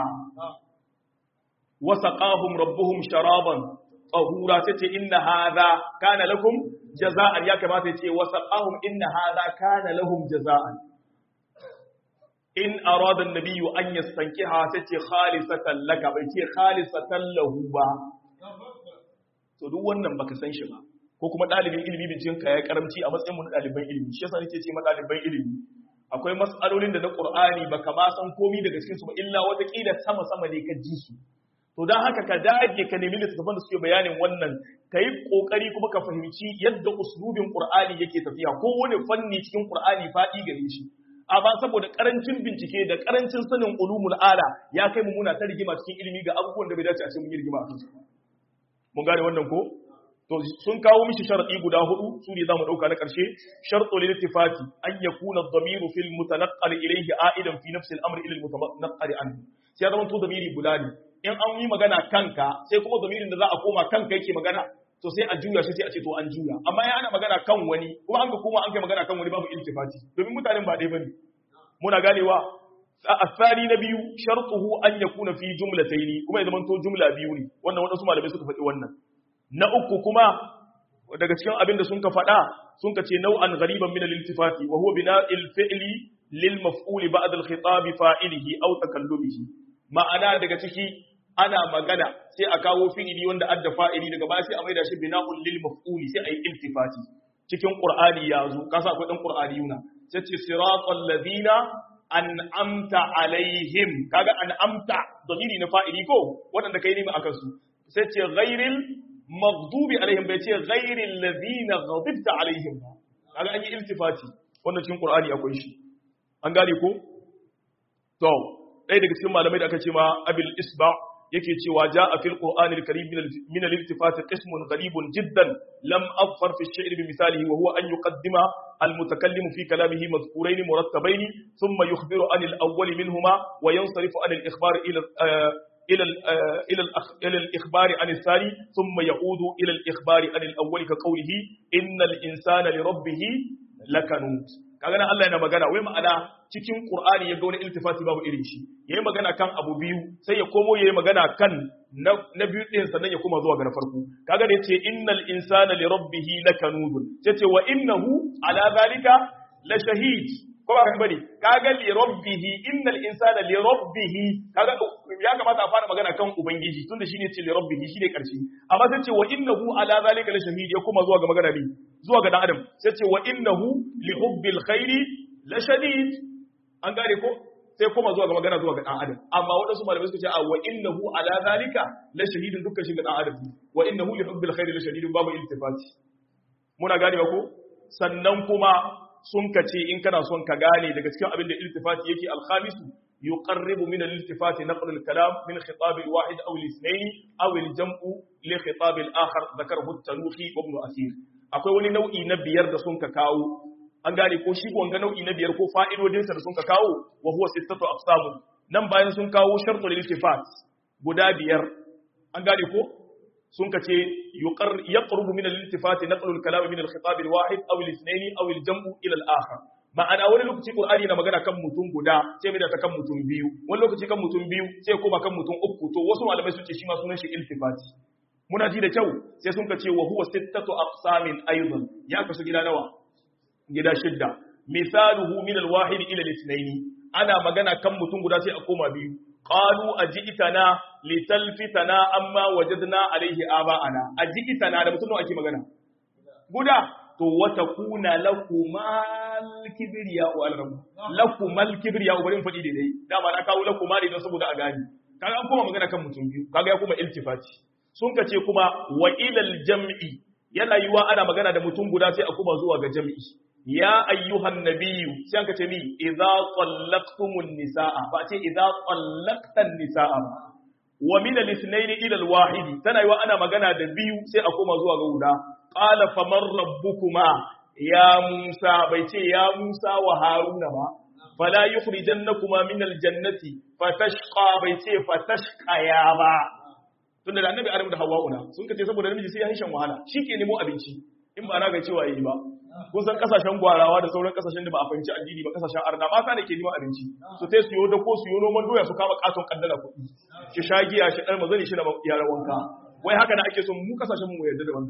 wa saqahum rabbuhum sharaban tahura tace inna hadha kana lakum jaza'an ya kamata yace wa saqahum inna hadha kana lahum jaza'an in arada an-nabiyyu an yastankiha tace khalisatan laka bai ce khalisatan lahu ba to duk wannan baka san shi ba ko kuma dalibin ilimi binciken ka ya karamci a matsayin mu na daliban ilimi shi yasa nake ce ma daliban ilimi akwai mas'alolin da na Qur'ani baka ma san komai daga cikin su ba illa wata kila sama sama ne ka ji su to dan haka ka dage ka nemi littattafan da suke bayanin wannan kai kokari kuma ka fahimci yadda uslubin Qur'ani yake tafiya ko wani fanni cikin Qur'ani fadi gare shi amma saboda karancin bincike da karancin sanin ulumul ala ya kai mu muna ta rigima cikin ilimi ga abubuwan da bai dace a ce mun yi rigima a kansu mun gane wannan ko to sun kawo mishi sharadi guda hudu su ne zamu dauka na karshe shartu lil ittifati an yakuna ad-damiru fil mutanaqqal ilayhi aidan fi nafsi al-amr ila al-mutanaqqal anhu sai zaman to damiri guda ne in an yi magana kanka sai kuma damirin da za a koma kanka yake magana to sai a juya shi sai a ce to an juya amma ya ana magana kan wani kuma an ga kuma an kai magana kan wani babu iltifati domin mutanen ba dai bane muna ganewa الثاني نبي شرطه أن يكون في جملتين كما إذا منتو جملة بيوني wannan wadansu malamai suka faɗi wannan na uku kuma daga cikin abin da sun ka faɗa sun ka ce nau'an ghariban min al-iltifati wa huwa bina'il fi'li lil maf'ul ba'd al-khitab fa'ilihi aw takallumihi ma'ana daga ciki ana magana sai a kawo fi'ili wanda adda fa'ili daga baya sai a maida shi bina'un lil maf'ul sai a yi iltifati cikin qur'ani ya zo kasa akwai dan qur'ani yuna sai ce siratal ladina an'amta alaihim kaga an'amta dalili na fa'ili ko waɗanda kai nemi akan su sai ce ghairil maghdubi alaihim bai ce ghairil ladina ghadibta alaihim ba kaga an yi iltifati wannan cikin qur'ani akwai shi an gane ko to ɗaya daga cikin malamai da aka ce ma abil isba yake cewa ja'a fil qur'anil karim min al-iltifat qismun gharibun jiddan lam afar fi ash-shi'r bi misalihi wa huwa an yuqaddima al-mutakallim fi kalamihi madhkurayn murattabayn thumma yukhbiru an al-awwal minhuma wa yansarifu an al-ikhbar ila إلى إلى إلى الإخبار عن الثاني ثم يعود إلى الإخبار عن الأول كقوله إن الإنسان لربه لكنود kaga nan Allah yana magana wai ma'ana cikin Qur'ani ya ga wani iltifati babu irin shi yayi magana kan abu biyu sai ya komo yayi magana kan na biyu din sannan ya koma zuwa ga na farko kaga da yace innal insana li rabbih lakanudun yace wa innahu ala zalika la shahid ko ba kan bane kaga li rabbih innal insana li rabbih kaga ya kamata a fara magana kan ubangiji tunda shine ce li rabbih shine karshe amma sai ce wa innahu ala zalika la shahid ya koma zuwa ga magana ne zuwa ga dan adam sai ce wa innahu li hubbil khairi la shadid an gane ko sai koma zuwa ga magana zuwa ga dan adam amma wadansu malamai suka ce a wa innahu ala zalika la shahidun dukkan shi ga dan adam wa innahu li hubbil khairi la shadidun babu iltifati muna gane ko sannan kuma sun ka ce in kana son ka gane daga cikin abin da iltifati yake alkhamisu yuqarribu min al-iltifati naql al-kalam min khitab al-wahid aw al-ithnayn aw al-jam'u li khitab al-akhar dhakarahu at-tanuhi wa ibn asir akwai wani nau'i na biyar da sun ka kawo an gane ko shi wanga nau'i na biyar ko fa'idodinsa da sun ka kawo wa huwa sittatu aqsamu nan bayan sun kawo shartul iltifat guda biyar an gane ko sun ka ce yaqrubu min al-iltifat naqlu al-kalam min al-khitab al-wahid aw al-ithnayn aw al-jam'u ila al-akhar ma'ana wani lokaci qur'ani na magana kan mutum guda sai mai da ta kan mutum biyu wani lokaci kan mutum biyu sai koma kan mutum uku to wasu malamai sun ce shi ma sunan shi iltifati muna ji da kyau sai sun ka ce wa huwa sittatu aqsamin aidan ya kasu gida nawa gida shidda misaluhu min alwahid ila al ana magana kan mutum guda sai a koma biyu qalu ajitana litalfitana amma wajadna alaihi aba'ana ajitana da mutum nawa ake magana guda to wata kuna lakumal kibriya wa al-rabb lakumal kibriya bari fadi dai dama na kawo lakuma ne don saboda a gani kaga an koma magana kan mutum biyu kaga ya koma iltifati sun ka ce kuma wa ilal jam'i yana yiwa ana magana da mutum guda sai a kuma zuwa ga jam'i ya ayyuhan nabiyyu sai an ka ce ni idza qallaqtumun nisaa ba ce idza qallaqtan nisaa wa min al-ithnayn ila al-wahid tana yiwa ana magana da biyu sai a kuma zuwa ga guda qala faman rabbukuma ya musa bai ce ya musa wa haruna ba fala yukhrijannakuma min al-jannati fatashqa bai ce fatashqa ya ba tunda da annabi adam da hawa'una sun kace saboda namiji sai ya hishan wahala shi ke nemo abinci in ba na ga cewa yi ba kun san kasashen gwarawa da sauran kasashen da ba a fahimci addini ba kasashen arna mata ne ke neman abinci su sai su yi da ko su yi noman doya su kama katon kaddara kuɗi shi shagiya shi ɗan mazani shi na yaran wanka wai haka na ake son mu kasashen mu yarda da wannan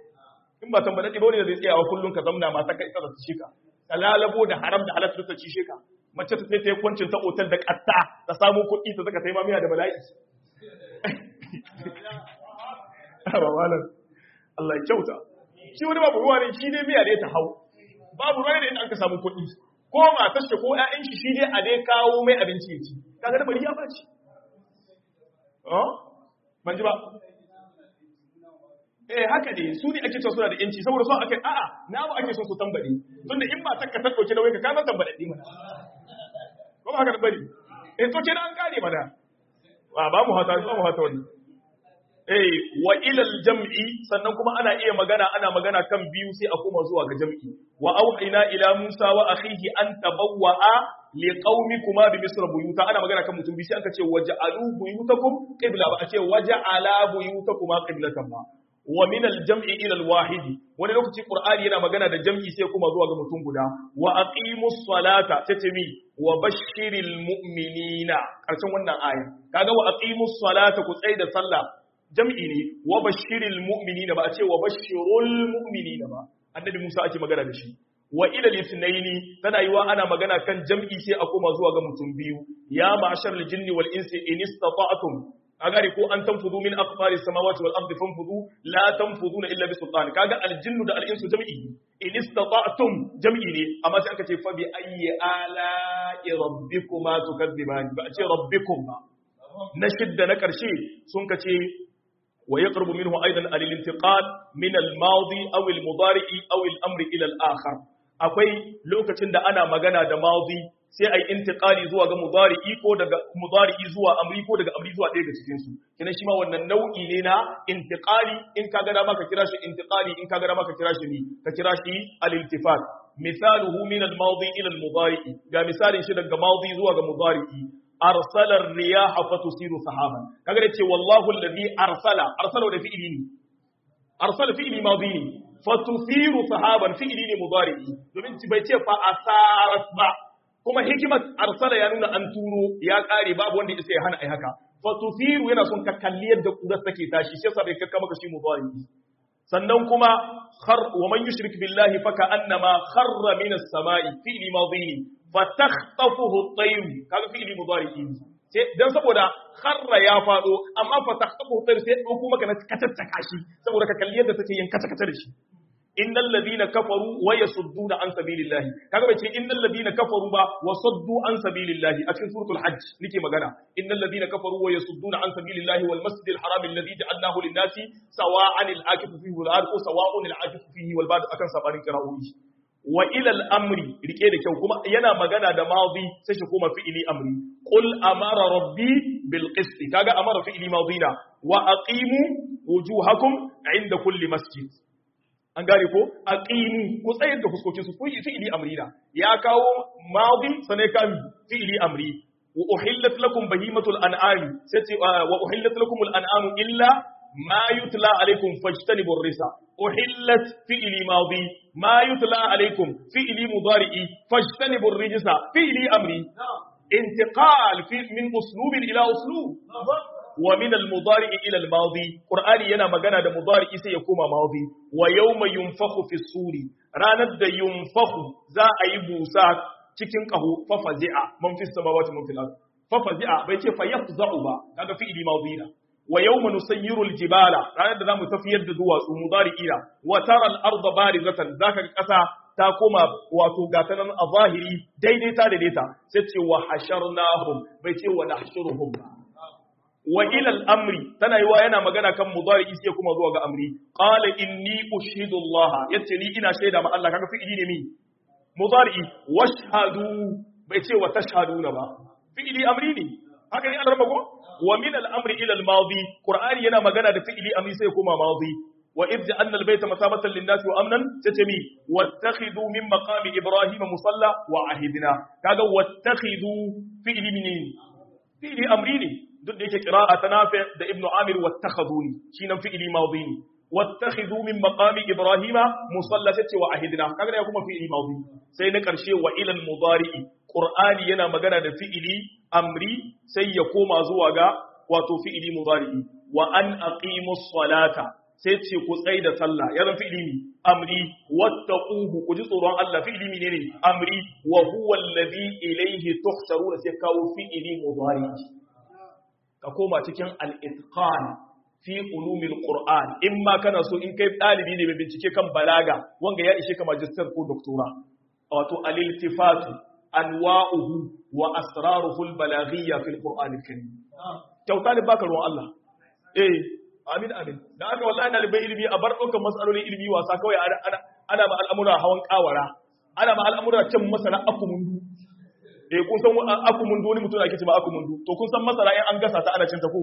in ba tambaya ɗiba wani da zai tsayawa kullum ka zamna mata ka isa da su shika ka lalabo da haram da halatta ta ci shika mace ta sai ta yi kwancin ta otal da ƙatta ta samu kuɗi ta saka taimamiya da bala'i ba malam Allah ya kyauta shi wani babu ruwa ne shi ne miya ne ta hau babu ruwa ne inda aka samu kuɗi ko matar shi ko ƴaƴan shi shi ne a dai kawo mai abinci ya ci kaga da bari ya baci oh ban ji ba eh haka ne su ne ake cewa suna da yanci saboda so ake a'a na ba ake son su tambade tunda in ba takka ta dauke da wai ka ka tambade din mana ko ba haka da bari eh to kenan an kare mana ba ba mu hata ba mu hata wannan eh wa ilal jam'i sannan kuma ana iya magana ana magana kan biyu sai a koma zuwa ga jam'i wa auhayna ila Musa wa akhihi an tabawwa'a li qaumikuma bi misr buyuta ana magana kan mutum bi sai aka ce waj'alu buyutakum qibla ba a ce waj'ala buyutakuma qiblatan ba wa min al-jam'i ila al-wahid wani lokaci qur'ani yana magana da jam'i sai kuma zuwa ga mutum guda wa aqimus salata tace mi wa bashiril mu'minina karshen wannan aya kaga wa aqimus salata ku tsaya da sallah jam'i ne wa bashiril mu'minina ba a ce wa bashirul mu'minina ba annabi Musa ake magana da shi wa ila litnaini tana yiwa ana magana kan jam'i sai a koma zuwa ga mutum biyu ya ma'ashar jinni wal insi in istata'tum agari ko an tanfudu min aqfari samawati wal ardi fanfudu la tanfuduna illa bi sultan kaga al jinnu da al insu jam'i in istata'tum jam'i ne amma sai aka ce fa bi ayyi ala rabbikuma tukadziban ba a ce rabbikum ba na shidda na karshe sun kace ويقرب منه أيضا الانتقال من الماضي أو المضارع أو الأمر إلى الآخر akwai lokacin da ana magana da mazi sai ai intiqali zuwa ga mudari'i ko daga mudari'i zuwa amri ko daga amri zuwa ɗaya daga cikin su kina shi ma wannan nau'i ne na intiqali in ka ga dama ka kira shi intiqali in ka ga dama ka kira shi ni ka kira shi al-iltifat misaluhu min al-madi ila al-mudari'i ga misalin shi daga madi zuwa ga mudari'i arsala ar-riyah fatusiru sahaban kaga da ce wallahu alladhi arsala arsala da fi'ili ne arsala fi'ili madi ne fatusiru sahaban fi'ili ne mudari'i domin bai ce fa asarat ba kuma hikimar arsala ya nuna an turo ya kare babu wanda isa ya hana ai haka fatusiru yana son ka kalli yadda kurar take tashi shi yasa bai kakka maka shi mudari'i sannan kuma khar wa man yushrik billahi fa ka'annama kharra min as-sama'i fi'li madhi fa takhtafuhu at-tayr kaga fi'li mudari'i sai dan saboda kharra ya fado amma fa takhtafuhu at-tayr sai dauko maka na katattaka shi saboda ka kalli yadda take yin kata kata da shi innal ladina kafaru wa yasudduna an sabilillahi kaga bai ce innal ladina kafaru ba wa saddu an sabilillahi a cikin suratul hajj nake magana innal ladina kafaru wa yasudduna an sabilillahi wal masjidil haram alladhi ja'alnahu lin-nasi sawa'an al-akifu fihi wal arqu sawa'un al-akifu fihi wal ba'd akan sabarin qira'o'i wa ila al-amri rike da kyau kuma yana magana da madi sai shi kuma fi'ili amri qul amara rabbi bil qist kaga amara fi'ili madina wa aqimu wujuhakum 'inda kulli masjid an gane ko aqimu ku tsayar da fuskokin su kuyi fi'ili amrina ya kawo madi sane kan fi'ili amri wa uhillat lakum bahimatul an'ami sai wa uhillat lakum al an'amu illa ma yutla alaykum fajtanibu risa uhillat fi'ili madi ma yutla alaykum fi'ili mudari'i fajtanibu rijsa fi'ili amri intiqal fi min uslubin ila uslub wa min al-mudari ila al-madi qur'ani yana magana da mudari sai ya koma madi wa yawma yunfakhu fi suri ranar da yunfakhu za a yi busa cikin kaho fa fazi'a man fi samawati man fil ard fa fazi'a bai ce fa yafza'u ba kaga fi'ili madi na wa yawma nusayyiru al-jibala ranar da zamu tafiyar da duwatsu mudari ila wa tara al-ardha barizatan zaka ga kasa ta koma wato gata nan a zahiri daidai ta daidaita sai ce wa hasharnahum bai ce wa nahshuruhum ba wa ila al-amri tana yiwa yana magana kan mudari sai kuma zuwa ga amri qala inni ushidu Allah yace ni ina shaida ma Allah kaga fi'ili ne mi mudari washhadu bai ce wa tashhaduna ba fi'ili amri ne haka ne an raba ko wa min al-amri ila al-madi qur'ani yana magana da fi'ili amri sai kuma madi wa idh ja'alna al-bayta masabatan lin-nasi wa amnan tatami wattakhidhu min maqami ibrahima musalla wa ahidna kaga wattakhidhu fi'ili min fi'ili amri ne duk da yake qira'a ta nafi da ibnu amir wattakhaduni shi nan fi'ili madi ne wattakhidhu min maqami ibrahima musalla tace wa ahidna kaga ya kuma fi'ili madi sai na karshe wa ila al-mudari'i qur'ani yana magana da fi'ili amri sai ya koma zuwa ga wato fi'ili mudari'i wa an aqimus salata sai ce ku tsai da sallah ya zan fi'ili ne amri wattaquhu ku ji tsoron Allah fi'ili ne ne amri wa huwa alladhi ilayhi tuhsharuna sai kawo fi'ili mudari'i ka koma cikin al-itqan fi ulumil qur'an in ma kana so in kai dalibi ne mai bincike kan balaga wanga ya ishe ka magister ko doctora wato al-iltifatu anwa'uhu wa asraruhu al-balaghiyya fil qur'an al-karim kyauta ne baka ruwan Allah eh amin amin da aka wallahi dalibai ilimi a bar ɗaukar matsalolin ilimi wasa kawai ana ana ma al'amura hawan kawara ana ma al'amura cin masana akumundu eh kun san akumundu wani mutum ake ce ma akumundu to kun san masara in an gasa ta ana cin ta ko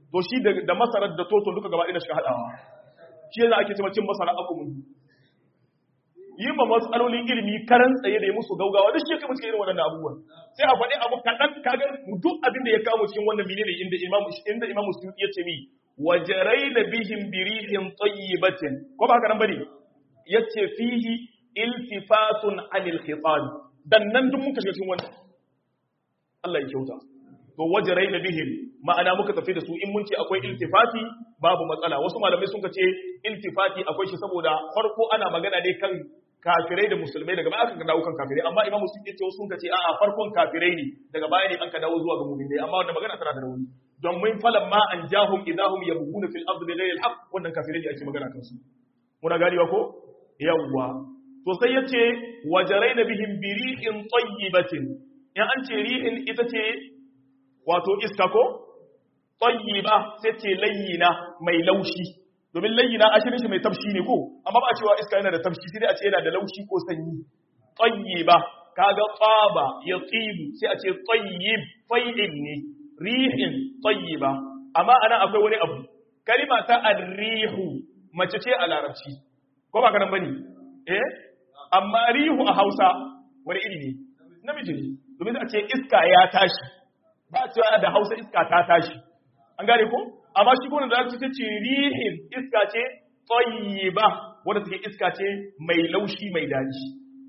to shi da masarar da toton duka gaba ɗaya shiga haɗawa shi yana ake cewa cin masara akumun yi ma matsalolin ilimi karan tsaye da ya musu gaugawa duk shi ya kai musu irin waɗannan abubuwan sai a faɗi abu kaɗan kagar duk abin da ya kawo cikin wannan menene inda imamu inda imamu suyuti ya ce mi wajaraina bihim birihin tayyibatin ko ba haka nan bane yace fihi iltifatun anil khitan dan nan duk muka shiga cikin wannan Allah ya kyauta to wajaraina bihim ma'ana muka tafi da su in mun ce akwai iltifati babu matsala wasu malamai sun ce iltifati akwai shi saboda farko ana magana ne kan kafirai da musulmai daga baya aka dawo kan kafirai amma imam muslim yace sun ce a'a farkon kafirai ne daga baya ne an ka dawo zuwa ga mu'minai amma wannan magana tana da rauni don mun falan ma an jahum idahum yabghuna fil ardi bighayri al-haqq wannan kafirai ne ake magana kan su muna gariwa ko yawwa to sai yace wajaraina bihim biri'in tayyibatin in an ce ri'in ita ce wato iska ko tayyiba sai ce layyina mai laushi domin layyina ashirin shi mai tafshi ne ko amma ba a cewa iska yana da tafshi sai dai a ce yana da laushi ko sanyi tayyiba kaga tsaba ya tsibu sai a ce tayyib fa'il ne rihin tayyiba amma anan akwai wani abu kalima ta arrihu mace ce a larabci ko ba kanan bane eh amma rihu a Hausa wani iri ne namiji ne domin sai a ce iska ya tashi ba a cewa da Hausa iska ta tashi an gane ko amma shi gona da ta ce rihin iska ce tayyiba wanda take iska ce mai laushi mai daji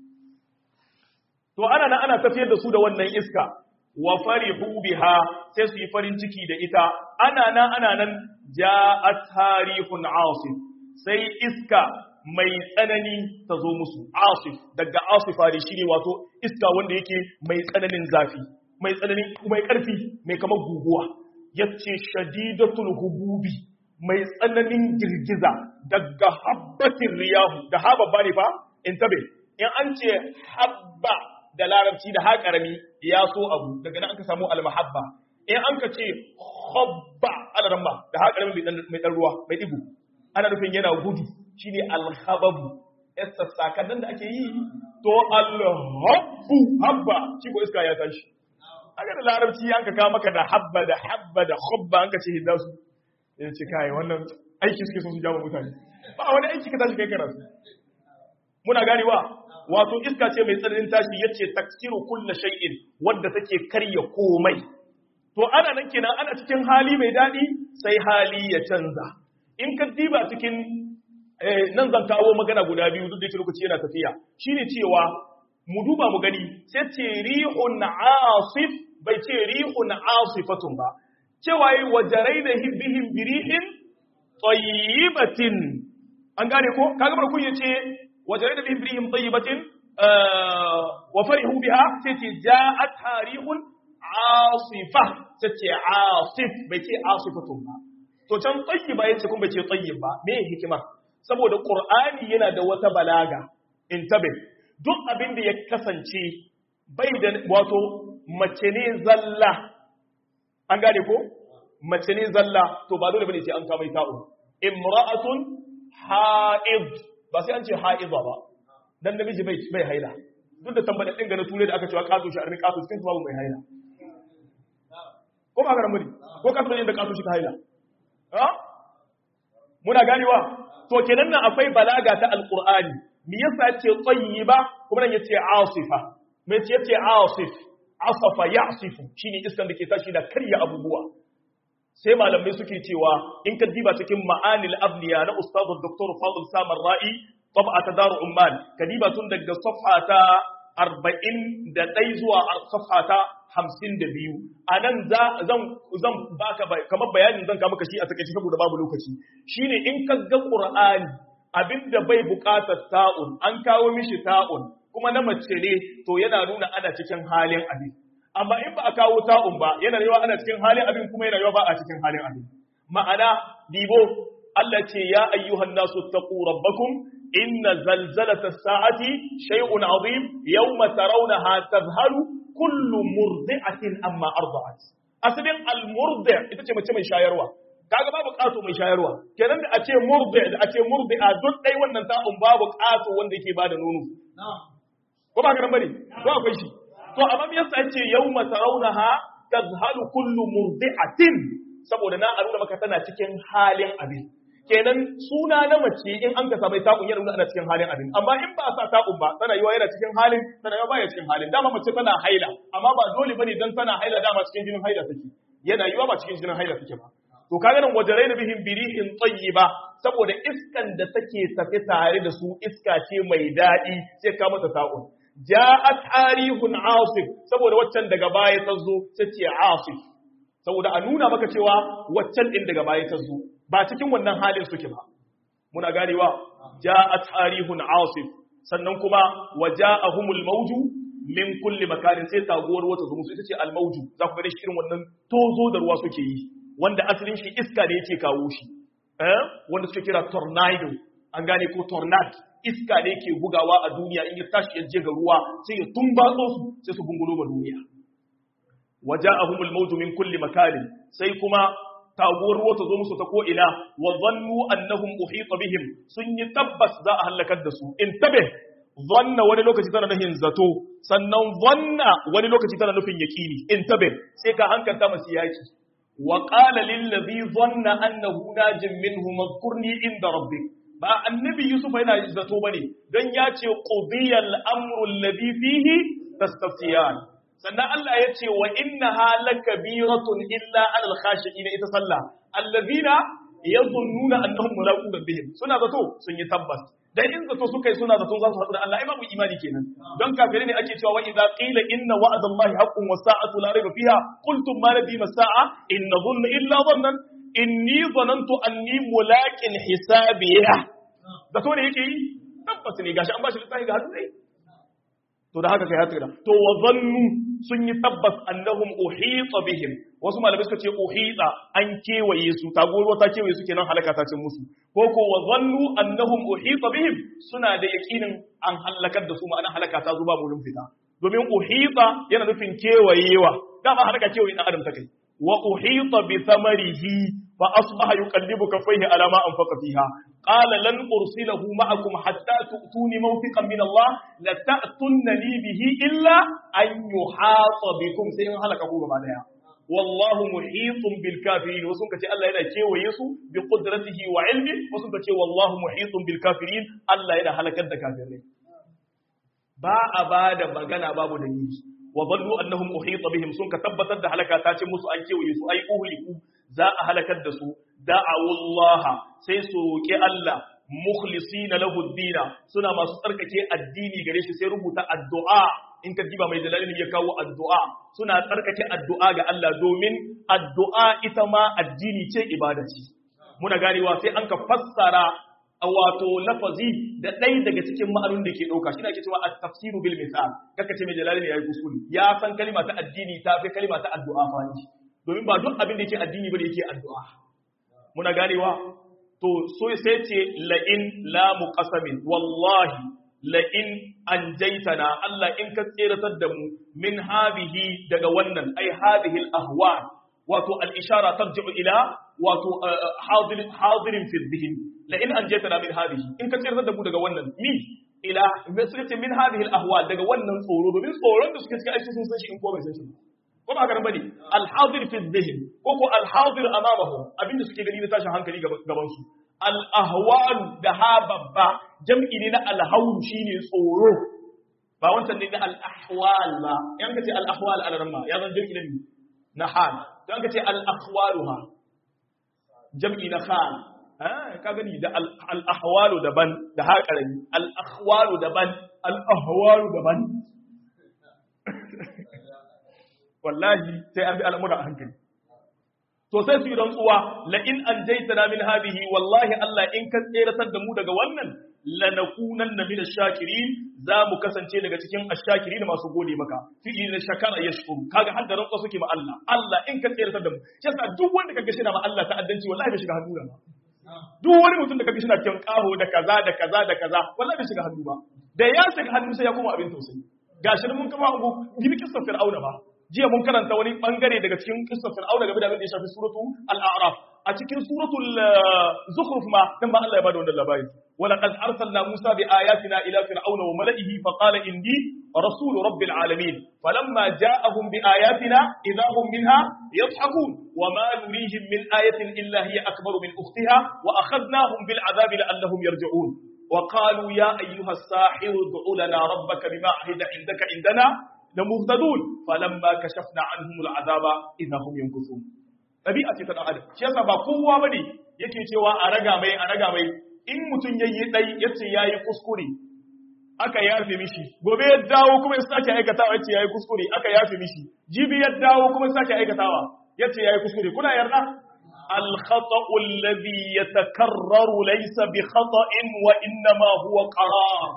to ana nan ana tafiyar da su da wannan iska wa farihu biha sai su yi farin ciki da ita ana nan ana nan ja'at harihun asif sai iska mai tsanani ta zo musu asif daga asifa ne shine wato iska wanda yake mai tsananin zafi mai tsananin mai karfi mai kamar guguwa yace shadidatul hububi mai tsananin girgiza daga habbatin riyahu da haba bane fa intabe in an ce habba da larabci da haƙarami ya so abu daga nan aka samu almahabba in an ka ce habba alaramma da haƙarami mai ɗan ruwa mai ɗigo ana nufin yana gudu shine alhababu yasta sakannan da ake yi to alhabbu habba shi ko iska ya tashi aka da larabci an ka kawo maka da habba da habba da habba an ka ce hidda su ya ce kai wannan aiki suke son su jawo mutane ba wani aiki ka tashi kai karatu muna ganewa wato iska ce mai tsananin tashi yace taksiru kullu shay'in wanda take karya komai to ana nan kenan ana cikin hali mai dadi sai hali ya canza in ka diba cikin nan zan kawo magana guda biyu duk da yake lokaci yana tafiya shine cewa mu duba mu gani sai ce rihun asif bai ce rihun asifatun ba cewa yi wajaraina bihim birihin tayyibatin an gane ko kaga barkun yace وجرينا بهم بريهم طيبة آه وفرحوا بها تتي جاءت تاريخ عاصفة تتي عاصف بيتي عاصفة ما to can tayyiba yace kun bace tayyiba me hikima saboda qur'ani yana da wata balaga intabe duk abin da ya kasance bai da wato mace ne zalla an gane ko mace ne zalla to ba dole bane sai an kama ta'u imra'atun ha'id ba sai an ce ha'iza ba dan namiji bai bai haila duk da tambada din ga na ture da aka cewa kaso shi arni kaso cikin babu mai haila ko ba garan muri ko kaso ne da kaso shi ta haila ha muna ganewa to kenan nan akwai balaga ta alqur'ani me yasa yace tayyiba kuma nan yace asifa me yace yace asif asafa ya'sifu shine iskan da ke tashi da karya abubuwa sai malamai suke cewa in ka diba cikin ma'anil abniya na ustazu dr fadl samar ra'i tab'a ta daru umman ka diba tun daga safha ta 41 zuwa safha ta 52 anan za zan zan baka kamar bayanin zan ka maka shi a takeice saboda babu lokaci shine in ka ga qur'ani abinda bai buƙatar ta'un an kawo mishi ta'un kuma na mace ne to yana nuna ana cikin halin abin amma in ba a kawo ta'un ba yana yawa ana cikin halin abin kuma yana yawa ba a cikin halin abin ma'ana dibo Allah ce ya ayyuhan nasu taqu rabbakum inna zalzalata sa'ati shay'un azim yawma tarawnaha tadhhalu kullu murdi'atin amma arda'at asalin al-murdi' ita ce mace mai shayarwa kaga babu ƙato mai shayarwa kenan da a ce murdi da a ce murdi'a duk dai wannan ta'un babu ƙato wanda yake bada nono ko ba ka nan bane ko akwai shi to amma me yasa yace yawma tarawnaha tazhalu kullu murdi'atin saboda na nuna maka tana cikin halin abin kenan suna na mace in an ka samu ta'un yana nuna ana cikin halin abin amma in ba a sa ta'un ba tana yiwa yana cikin halin tana yiwa baya cikin halin dama mace tana haila amma ba dole bane dan tana haila dama cikin jinin haila take yana yiwa ba cikin jinin haila take ba to kaga nan wajaraina bihim birihin tayyiba saboda iskan da take tafi tare da su iska ce mai daɗi sai ka mata ta'un ja'at arihun asif saboda waccan daga baya ta zo sai ce asif saboda a nuna maka cewa waccan din daga baya ta zo ba cikin wannan halin suke ba muna ganewa ja'at arihun asif sannan kuma waja'ahumul mawju min kulli makarin sai taguwar wata zo musu ita ce al mawju za ku ga shi irin wannan tozo da ruwa suke yi wanda asalin shi iska ne yake kawo shi eh wanda suke kira tornado an gane ko tornado iska ne ke bugawa a duniya in ya tashi ya je ga ruwa sai ya tumbatso su sai su bungulo ma duniya waja'ahumul mawju min kulli makarin sai kuma taguwar ruwa ta zo musu ta ko ina wa dhannu annahum uhita bihim sun yi tabbas za a halakar da su in tabe zanna wani lokaci tana nufin zato sannan zanna wani lokaci tana nufin yaqini in tabe sai ka hankalta masu yaki wa qala lil ladhi dhanna annahu najim minhu madhkurni inda rabbik ba annabi yusuf yana zato bane dan ya ce qudiyal amru alladhi fihi tastaftiyan sannan Allah ya ce wa innaha lakabiratun illa alal khashiin ita sallah alladhina yadhunnuna annahum mulaqu rabbihim suna zato sun yi tabbas dan in zato suka yi suna zato za su haɗu da Allah ai babu imani kenan don kafirai ne ake cewa wa idza qila inna wa'dallahi haqqun was sa'atu la rayba fiha qultum ma ladhi as-sa'a in nadhunnu illa dhannan inni dhanantu anni mulaqin hisabiya zato ne yake yi tabbas ne gashi an bashi littafi ga hannu ne to da haka kai hatira to wa dhannu sun yi tabbas annahum uhita bihim wasu malamai suka ce uhita an kewaye su tagoruwa ta kewaye su kenan halaka ta cin musu ko ko wa dhannu annahum uhita bihim suna da yakinin an halakar da su ma'ana halaka ta zuba mulun fita domin uhita yana nufin kewayewa dama halaka kewaye dan adam ta kai wa uhita bi thamarihi fa asbaha yuqallibu kaffayhi ala ma anfaqa fiha qala lan ursilahu ma'akum hatta tu'tuni mawthiqan min Allah la ta'tunni bihi illa an yuhata bikum sai in halaka ku gaba daya wallahu muhitun bil kafirin wasu kace Allah yana kewaye su bi qudratihi wa ilmi wasu kace wallahu muhitun bil kafirin Allah yana halakar da kafirai ba a bada magana babu dalili wa dhallu annahum uhita bihim sun ka tabbatar da halaka ta ce musu an kewaye su ai uhliku za a halakar da su da'awu Allah sai su roki Allah mukhlisina lahu ad suna masu tsarkake addini gare shi sai rubuta addu'a in ka diba mai dalalin ya kawo addu'a suna tsarkake addu'a ga Allah domin addu'a ita ma addini ce ibada ce muna ganewa sai an ka fassara wato lafazi da ɗaya daga cikin ma'anun da ke ɗauka shi ne ake cewa at-tafsiru bil misal kaka ce mai jalalin ya yi kuskure ya san kalima ta addini ta fi kalima ta addu'a fa domin ba duk abin da yake addini ba da yake addu'a muna ganewa to so sai ce la'in la muqasamin wallahi la'in an jaitana Allah in ka tseratar da mu min habihi daga wannan ai habihi al-ahwa wato al-ishara tarji'u ila wato hadirin hadirin fi dhihin la'in an jaitana min habihi in ka tseratar da mu daga wannan mi ila sai ce min habihi al-ahwa daga wannan tsoro domin tsoron da suke cikin aiki sun san shi in ko bai san shi ko ba haka bane al-hadir fi dhihin ko ko al-hadir amamahum abinda suke gani na tashin hankali gaban su al-ahwal da ha babba jam'i ne na al-hawl shine tsoro ba wancan ne na al-ahwal ba yan kace al-ahwal al-ramma ya zan jam'i ne na hal dan kace al-ahwaluha jam'i na hal ah ka gani da al-ahwalu daban da ha karami al-ahwalu daban al-ahwalu daban wallahi sai an bi al'amura a hankali to sai su yi rantsuwa la in an jaitana min hadhihi wallahi Allah in ka tseratar da mu daga wannan lanakunanna min ash-shakirin za mu kasance daga cikin ash-shakirin masu gode maka fi'li na shakara yashkuru kaga har da rantsuwa suke ma Allah Allah in ka tseratar da mu yasa duk wanda kaga shi na ma Allah ta'addanci wallahi bai shiga hannu ba duk wani mutum da kaga shi na cikin kaho da kaza da kaza da kaza wallahi bai shiga hannu ba da ya shiga hannu sai ya koma abin tausayi gashi mun kama ugu gibi kissa fir'auna ba jiya mun karanta wani bangare daga cikin kissar fir'auna game da abin da ya shafi suratu al-a'raf a cikin suratul zukhruf ma dan ba Allah ya bada wannan labari ولقد أرسلنا موسى بآياتنا إلى فرعون وملئه فقال إني رسول رب العالمين فلما جاءهم بآياتنا إذا هم منها يضحكون وما نريهم من آية إلا هي أكبر من أختها وأخذناهم بالعذاب لعلهم يرجعون وقالوا يا أيها الساحر ادع لنا ربك بما عهد عندك عندنا لمهتدون فلما كشفنا عنهم العذاب إذا هم ينكثون ɗabi'a ce ta ɗan adam shi yasa ba kowa bane yake cewa a raga mai a raga mai in mutum yayi dai yace yayi kuskure aka yafe mishi gobe ya dawo kuma ya sake aikatawa yace yayi kuskure aka yafe mishi jibi ya dawo kuma ya sake aikatawa yace yayi kuskure kuna yarda al khata'u alladhi yatakarraru laysa bi khata'in wa innama huwa qarar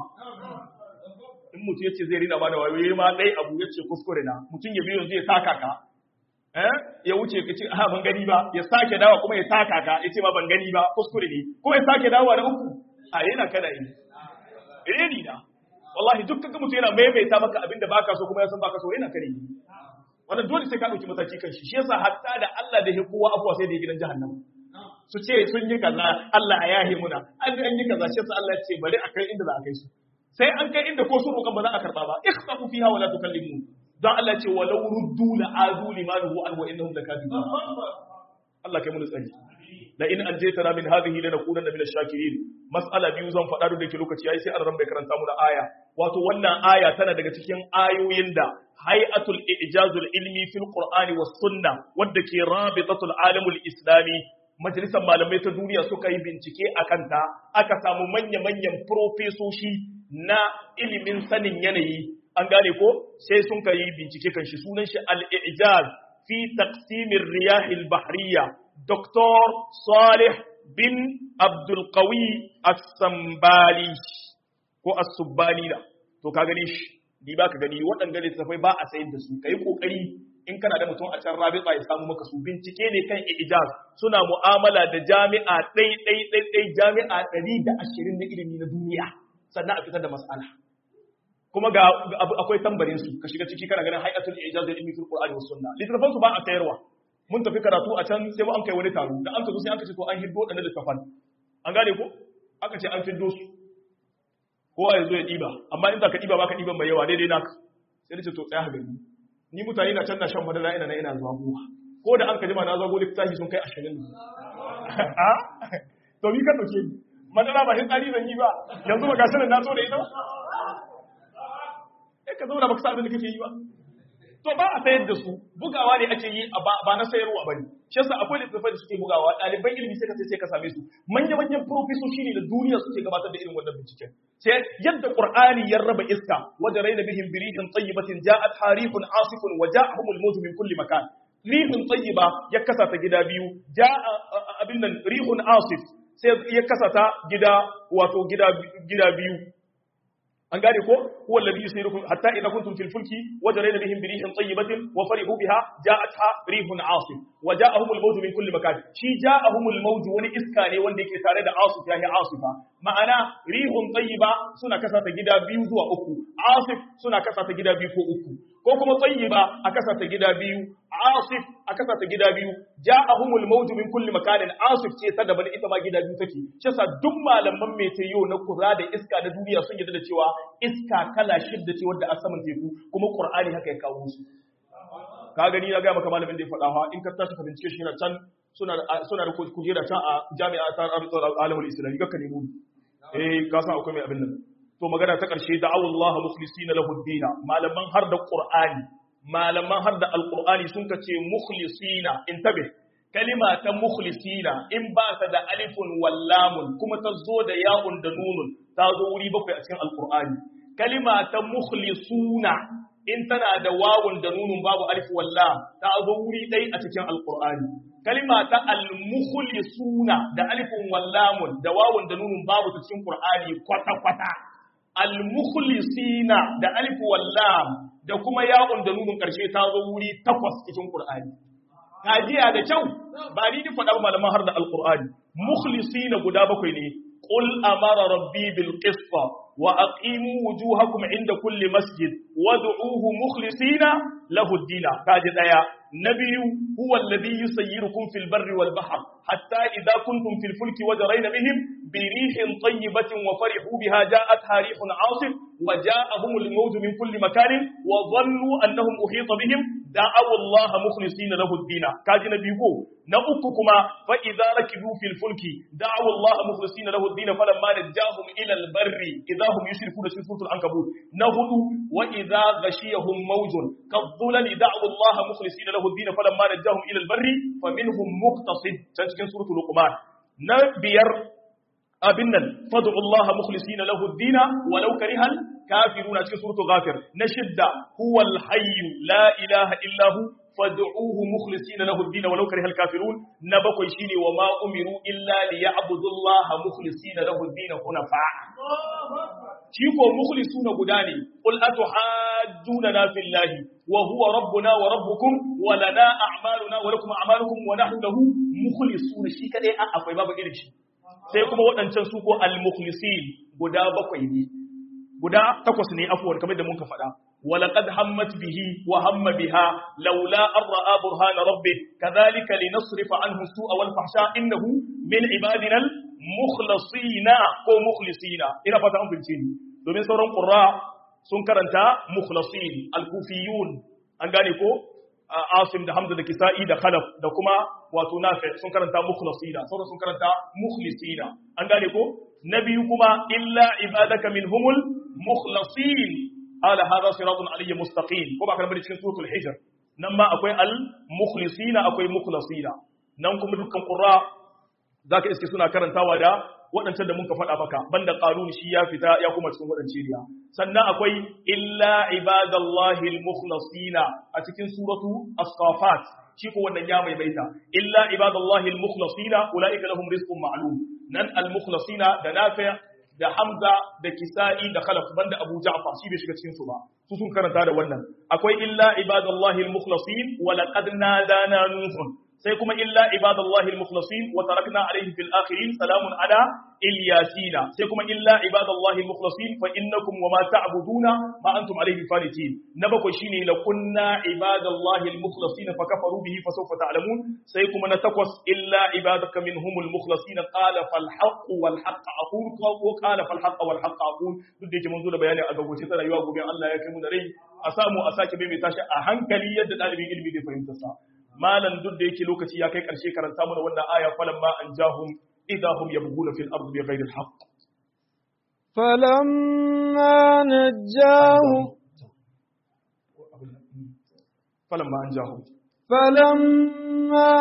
in mutum yace zai rina bada wayo ma dai abu yace kuskure na mutum ya biyo zai saka ka eh ya wuce ka ce ha ban gani ba ya sake dawa kuma ya taka ka ya ce ma ban gani ba kuskure ne kuma ya sake dawa da uku a yana kada yi reni na wallahi duk kaga mutum yana maimaita maka abinda baka so kuma ya san baka so yana kare ni wannan dole sai ka dauki mataki kan shi shi yasa hatta da Allah da ya kowa afwa sai da ya gidan jahannama su ce sun yi kaza Allah ya yahe muna an an yi kaza shi yasa Allah ya ce bari a kai inda za a kai su sai an kai inda ko su roƙan ba za a karba ba ikhsafu fiha wala tukallimu don Allah ce walau ruddu la adu limanuhu an wa innahum lakadibun Allah kai mun tsari la in anjaytana min hadhihi lanakunanna min ash-shakirin mas'ala biyu zan faɗa da ke lokaci yayi sai an bai karanta mu da aya wato wannan aya tana daga cikin ayoyin da hay'atul ijazul ilmi fil qur'ani was sunnah wadda ke rabitatul alamul islami majalisar malamai ta duniya suka yi bincike a kanta aka samu manya-manyan profesoshi na ilimin sanin yanayi an gane ko sai sun kai bincike kan shi sunan shi al-ijaz fi taqsimir riyahil bahriya dr salih bin abdul qawi as-sambali ko as-subbani da to ka gani shi ni ba ka gani waɗanda littattafai ba a sayar da su kai kokari in kana da mutum a can rabita ya samu maka su bincike ne kan ijaz suna mu'amala da jami'a ɗai ɗai ɗai ɗai jami'a ɗari da ashirin na ilimi na duniya sannan a fitar da mas'ala kuma ga akwai tambarin su ka shiga ciki kana ganin hay'atul ijaz da ilmi fil qur'ani was sunna littafan su ba a sayarwa mun tafi karatu a can sai mu an kai wani taro da an ka zo sai an ka ce to an hiddo dan littafan an gane ko aka ce an fiddo su kowa ya zo ya diba amma in za ka diba baka diban mai yawa daidai naka sai da ce to tsaya gani ni mutane na can na shan madara ina na ina zuwa buwa ko da an ka jima na zago littafi sun kai ashirin to mi ka dauke ni madara ba hitsari zan yi ba yanzu ba gashi na so da ita ba sai ka zauna baka sa abin da kake yi ba to ba a sayar da su bugawa ne ake yi ba na sayarwa bane shi yasa akwai littattafai da suke bugawa ɗaliban ilimi sai ka sai ka same su manya manyan profesoshi ne da duniya suke gabatar da irin wannan binciken sai yadda qur'ani ya raba iska wajen raina bihim birihin tayyibatin ja'at harifun asifun wa ja'ahumul mawt min kulli makan rihun tayyiba ya kasa ta gida biyu ja'a abin nan rihun asif sai ya kasa ta gida wato gida gida biyu an gane ko huwa alladhi yusirukum hatta idha kuntum fil fulki wajrayna bihim bi rihin tayyibatin wa farihu biha ja'atha rihun asif wa ja'ahum al-maut min kulli makan shi ja'ahum al-maut wani iska ne wanda yake tare da asif yahi asifa ma'ana rihun tayyiba suna kasa ta gida biyu zuwa uku asif suna kasa ta gida biyu ko uku ko kuma tayyiba a kasa ta gida biyu asif a kasa ta gida biyu ja'ahum al-maut min kulli makanin asif ce ta daban ita ma gida biyu take shi yasa duk malaman meteo na kura da iska na duniya sun yarda da cewa iska kala shidda ce wadda a saman teku kuma qur'ani haka ya kawo su ka gani na ga maka malamin da ya faɗa ha in ka tashi ka bincike shi na can suna suna da kujera can a jami'a ta alamul islami ga ka nemo eh ka san akwai mai abin nan to magana ta karshe da Allah mukhlisina lahu dina malaman har da qur'ani malaman har da alqur'ani sun ka ce mukhlisina intabe kalima ta mukhlisina in ba ta da alifun wallamun kuma ta zo da ya'un da nunun ta zo wuri bakwai a cikin alqur'ani kalima ta mukhlisuna in tana da wawun da nunun babu alif wallam ta zo wuri dai a cikin alqur'ani kalima ta almukhlisuna da alifun wallamun da wawun da nunun babu ta cikin qur'ani kwata kwata almukhlisina da alif wallam da kuma ya'un da nunun karshe ta zo wuri takwas cikin qur'ani kajiya da kyau ba ni ni faɗa malaman har da alqur'ani mukhlisina guda bakwai ne qul amara rabbi bil qist wa aqimu wujuhakum inda kulli masjid wad'uuhu mukhlisina lahu ad-din kaji daya nabiyu huwa alladhi yusayyirukum fil barri wal bahr hatta idha kuntum fil fulki wajrayna bihim bi rihin tayyibatin wa farihu biha ja'atha rihun 'asif wa ja'ahum al-mawj min kulli makanin wa dhannu annahum uhita bihim da'awu Allah mukhlisina lahu ad-din kaji nabiyu ko na uku kuma fa idza rakibu fil fulki da'awu Allah mukhlisina lahu ad-din falamma najahum ila al-barri idza hum yushrikuna fi suratul ankabut na hudu wa idza ghashiyahum mawjun kadhulali da'awu Allah mukhlisina lahu ad-din falamma najahum ila al-barri faminhum muqtasid can cikin suratul luqman na biyar abin nan fad'u Allah mukhlisina lahu ad-din walau karihal kafiruna cikin suratul ghafir na shidda huwal hayyu la ilaha illa hu fad'uhu mukhlisina lahu ad-din walau karihal kafirun na bakwai shine wa ma umiru illa liya'budu Allah mukhlisina lahu ad-din hunafa shi ko mukhlisuna guda ne qul atuhajjuna fillahi wa huwa rabbuna wa rabbukum wa lana a'maluna wa lakum a'malukum wa nahnu lahu mukhlisuna shi kadai a akwai babu irin shi sai kuma waɗancan su ko al-mukhlisin guda bakwai ne guda takwas ne afuwar kamar da muka faɗa ولقد همت به وهم بها لولا أن رأى برهان ربه كذلك لنصرف عنه السوء والفحشاء إنه من عبادنا المخلصين كو مخلصين إلى فتاة بالجين domin sauran ƙura sun karanta mukhlasin al-kufiyun an gane ko asim da hamza da kisa'i da khalaf da kuma wato nafi sun karanta mukhlasina sauran sun karanta mukhlisina an gane ko na biyu kuma illa ibadaka minhumul mukhlasin ala hadha siratun aliyyun mustaqim ko ba kana cikin suratul hijr nan ma akwai al mukhlisina akwai mukhlasina nan kuma dukkan qurra zaka iske suna karantawa da waɗancan da muka faɗa maka banda qarun shi ya fita ya kuma cikin waɗance riya sannan akwai illa ibadallahi al mukhlasina a cikin suratu as-safat shi ko wannan ya mai baita illa ibadallahi al mukhlasina ulaika lahum rizqun ma'lum nan al mukhlasina da nafi' da Hamza da Kisa'i da Khalaf banda Abu Ja'far shi bai shiga cikin su ba su sun karanta da wannan akwai illa ibadallahi al-mukhlasin wa laqad nadana nuhun sai kuma illa ibadallahi al-mukhlasin wa tarakna alayhi fil akhirin salamun ala ilyasina sai kuma illa ibadallahi al-mukhlasin fa innakum wa ma ta'buduna ma antum alayhi fanitin na bakwai shine la kunna ibadallahi al-mukhlasin fa kafaru bihi fa sawfa ta'lamun sai kuma na takwas illa ibadaka minhumul mukhlasin qala fal haqq wal haqq aqul wa qala fal haqq wal haqq aqul duk da yake mun zo da bayani a gagoce ta rayuwa gobe Allah ya kai mu da rai a samu a sake bai mai tashi a hankali yadda dalibin ilimi zai fahimta sa malan duk da yake lokaci ya kai karshe karanta mana wannan aya falamma an jahum إذا هم يبغون في الأرض بغير الحق فلما نجاهم فلما أنجاهم فلما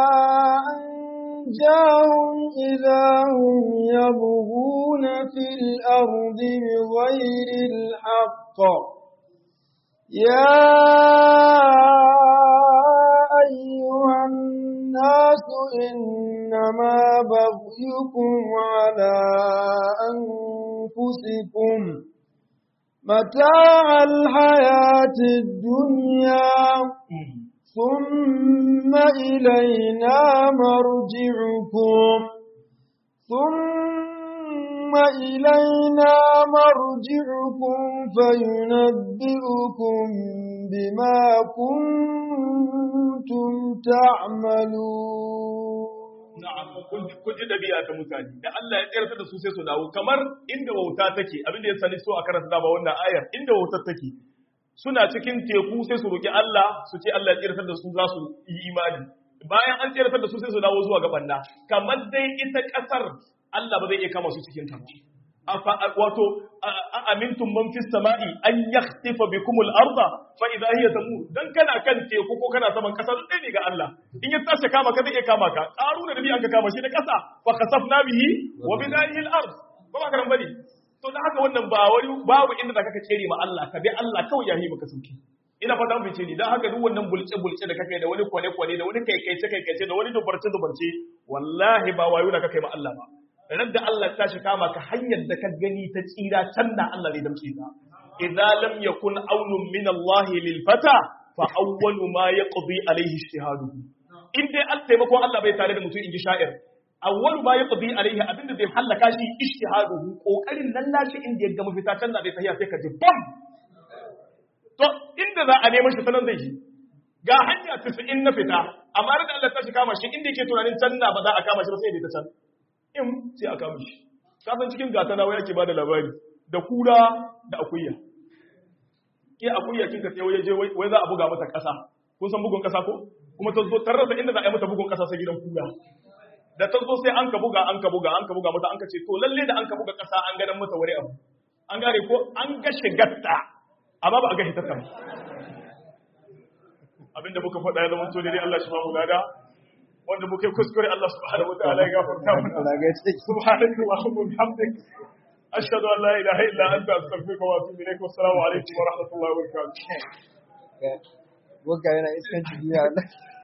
أنجاهم إذا هم يبغون في الأرض بغير الحق يا أيها الناس إنما بغيكم على أنفسكم متاع الحياة الدنيا ثم إلينا مرجعكم ثم إلينا مرجعكم فينبئكم بما كنتم تعملون na'am kun ji dabi'a ta mutane da Allah ya tsayar da su sai su dawo kamar inda wauta take abin da ya sani so a karanta da ba wannan ayar inda wautar take suna cikin teku sai su roki Allah su ce Allah ya tsayar da su za su yi imani bayan an tsayar da su sai su dawo zuwa ga banda kamar dai ita kasar Allah ba zai iya kama su cikin ta afa wato a amintum man fis sama'i an yakhtifa bikum al-ardha fa idha hiya tamur dan kana kan teku ko kana saman kasa duk ne ga Allah in ya tashi kama ka zai iya kama ka qaruna da bi an ka kama shi da kasa fa khasafna bihi wa bidarihi al-ard ba ba karan bane to da haka wannan ba wani babu inda da kaka kere ma Allah ka bi Allah kawai yayi maka sauki ina fata mun fice ni dan haka duk wannan bulce bulce da kake da wani kwane kwane da wani kaikaice kaikaice da wani dubarce dubarce wallahi ba wayo da kake ma Allah ba ran da Allah ta shi kama ka hanyar da ka gani ta tsira can da Allah zai damce ka idza lam yakun aunun min Allah lil fata fa awwalu ma yaqdi alayhi ijtihaduhu in dai an taimakon Allah bai tare da mutum in ji sha'ir awwalu ma yaqdi alaihi abinda zai halaka shi ijtihaduhu kokarin nan nashi inda ya ga mafita can na zai tafiya sai ka ji bam to inda za a neman shi sanan zai yi ga hanya 90 na fita amma da Allah ta shi kama shi inda yake tunanin can na ba za a kama shi ba sai ya ta can in sai a kama shi kasan cikin gata na waya ke bada labari da kura da akuya ke akuya kin ka sai waje wai za a buga mata kasa kun san bugun kasa ko kuma ta zo tarrasa inda za a yi mata bugun kasa sai gidan kura da ta zo sai an ka buga an ka buga an ka buga mata an ka ce to lalle da an ka buga kasa an ganin mata wani abu an gane ko an ga shigarta amma ba a ga hitarta ba abinda muka faɗa ya zama to dai Allah shi ba mu lada wanda muke kuskure Allah subhanahu wataala ya gafarta mana subhanaka wa bihamdik ashhadu an la ilaha illa anta astaghfiruka wa atubu ilaik wa assalamu alaikum wa rahmatullahi wa barakatuh Wagga yana iskanci duniya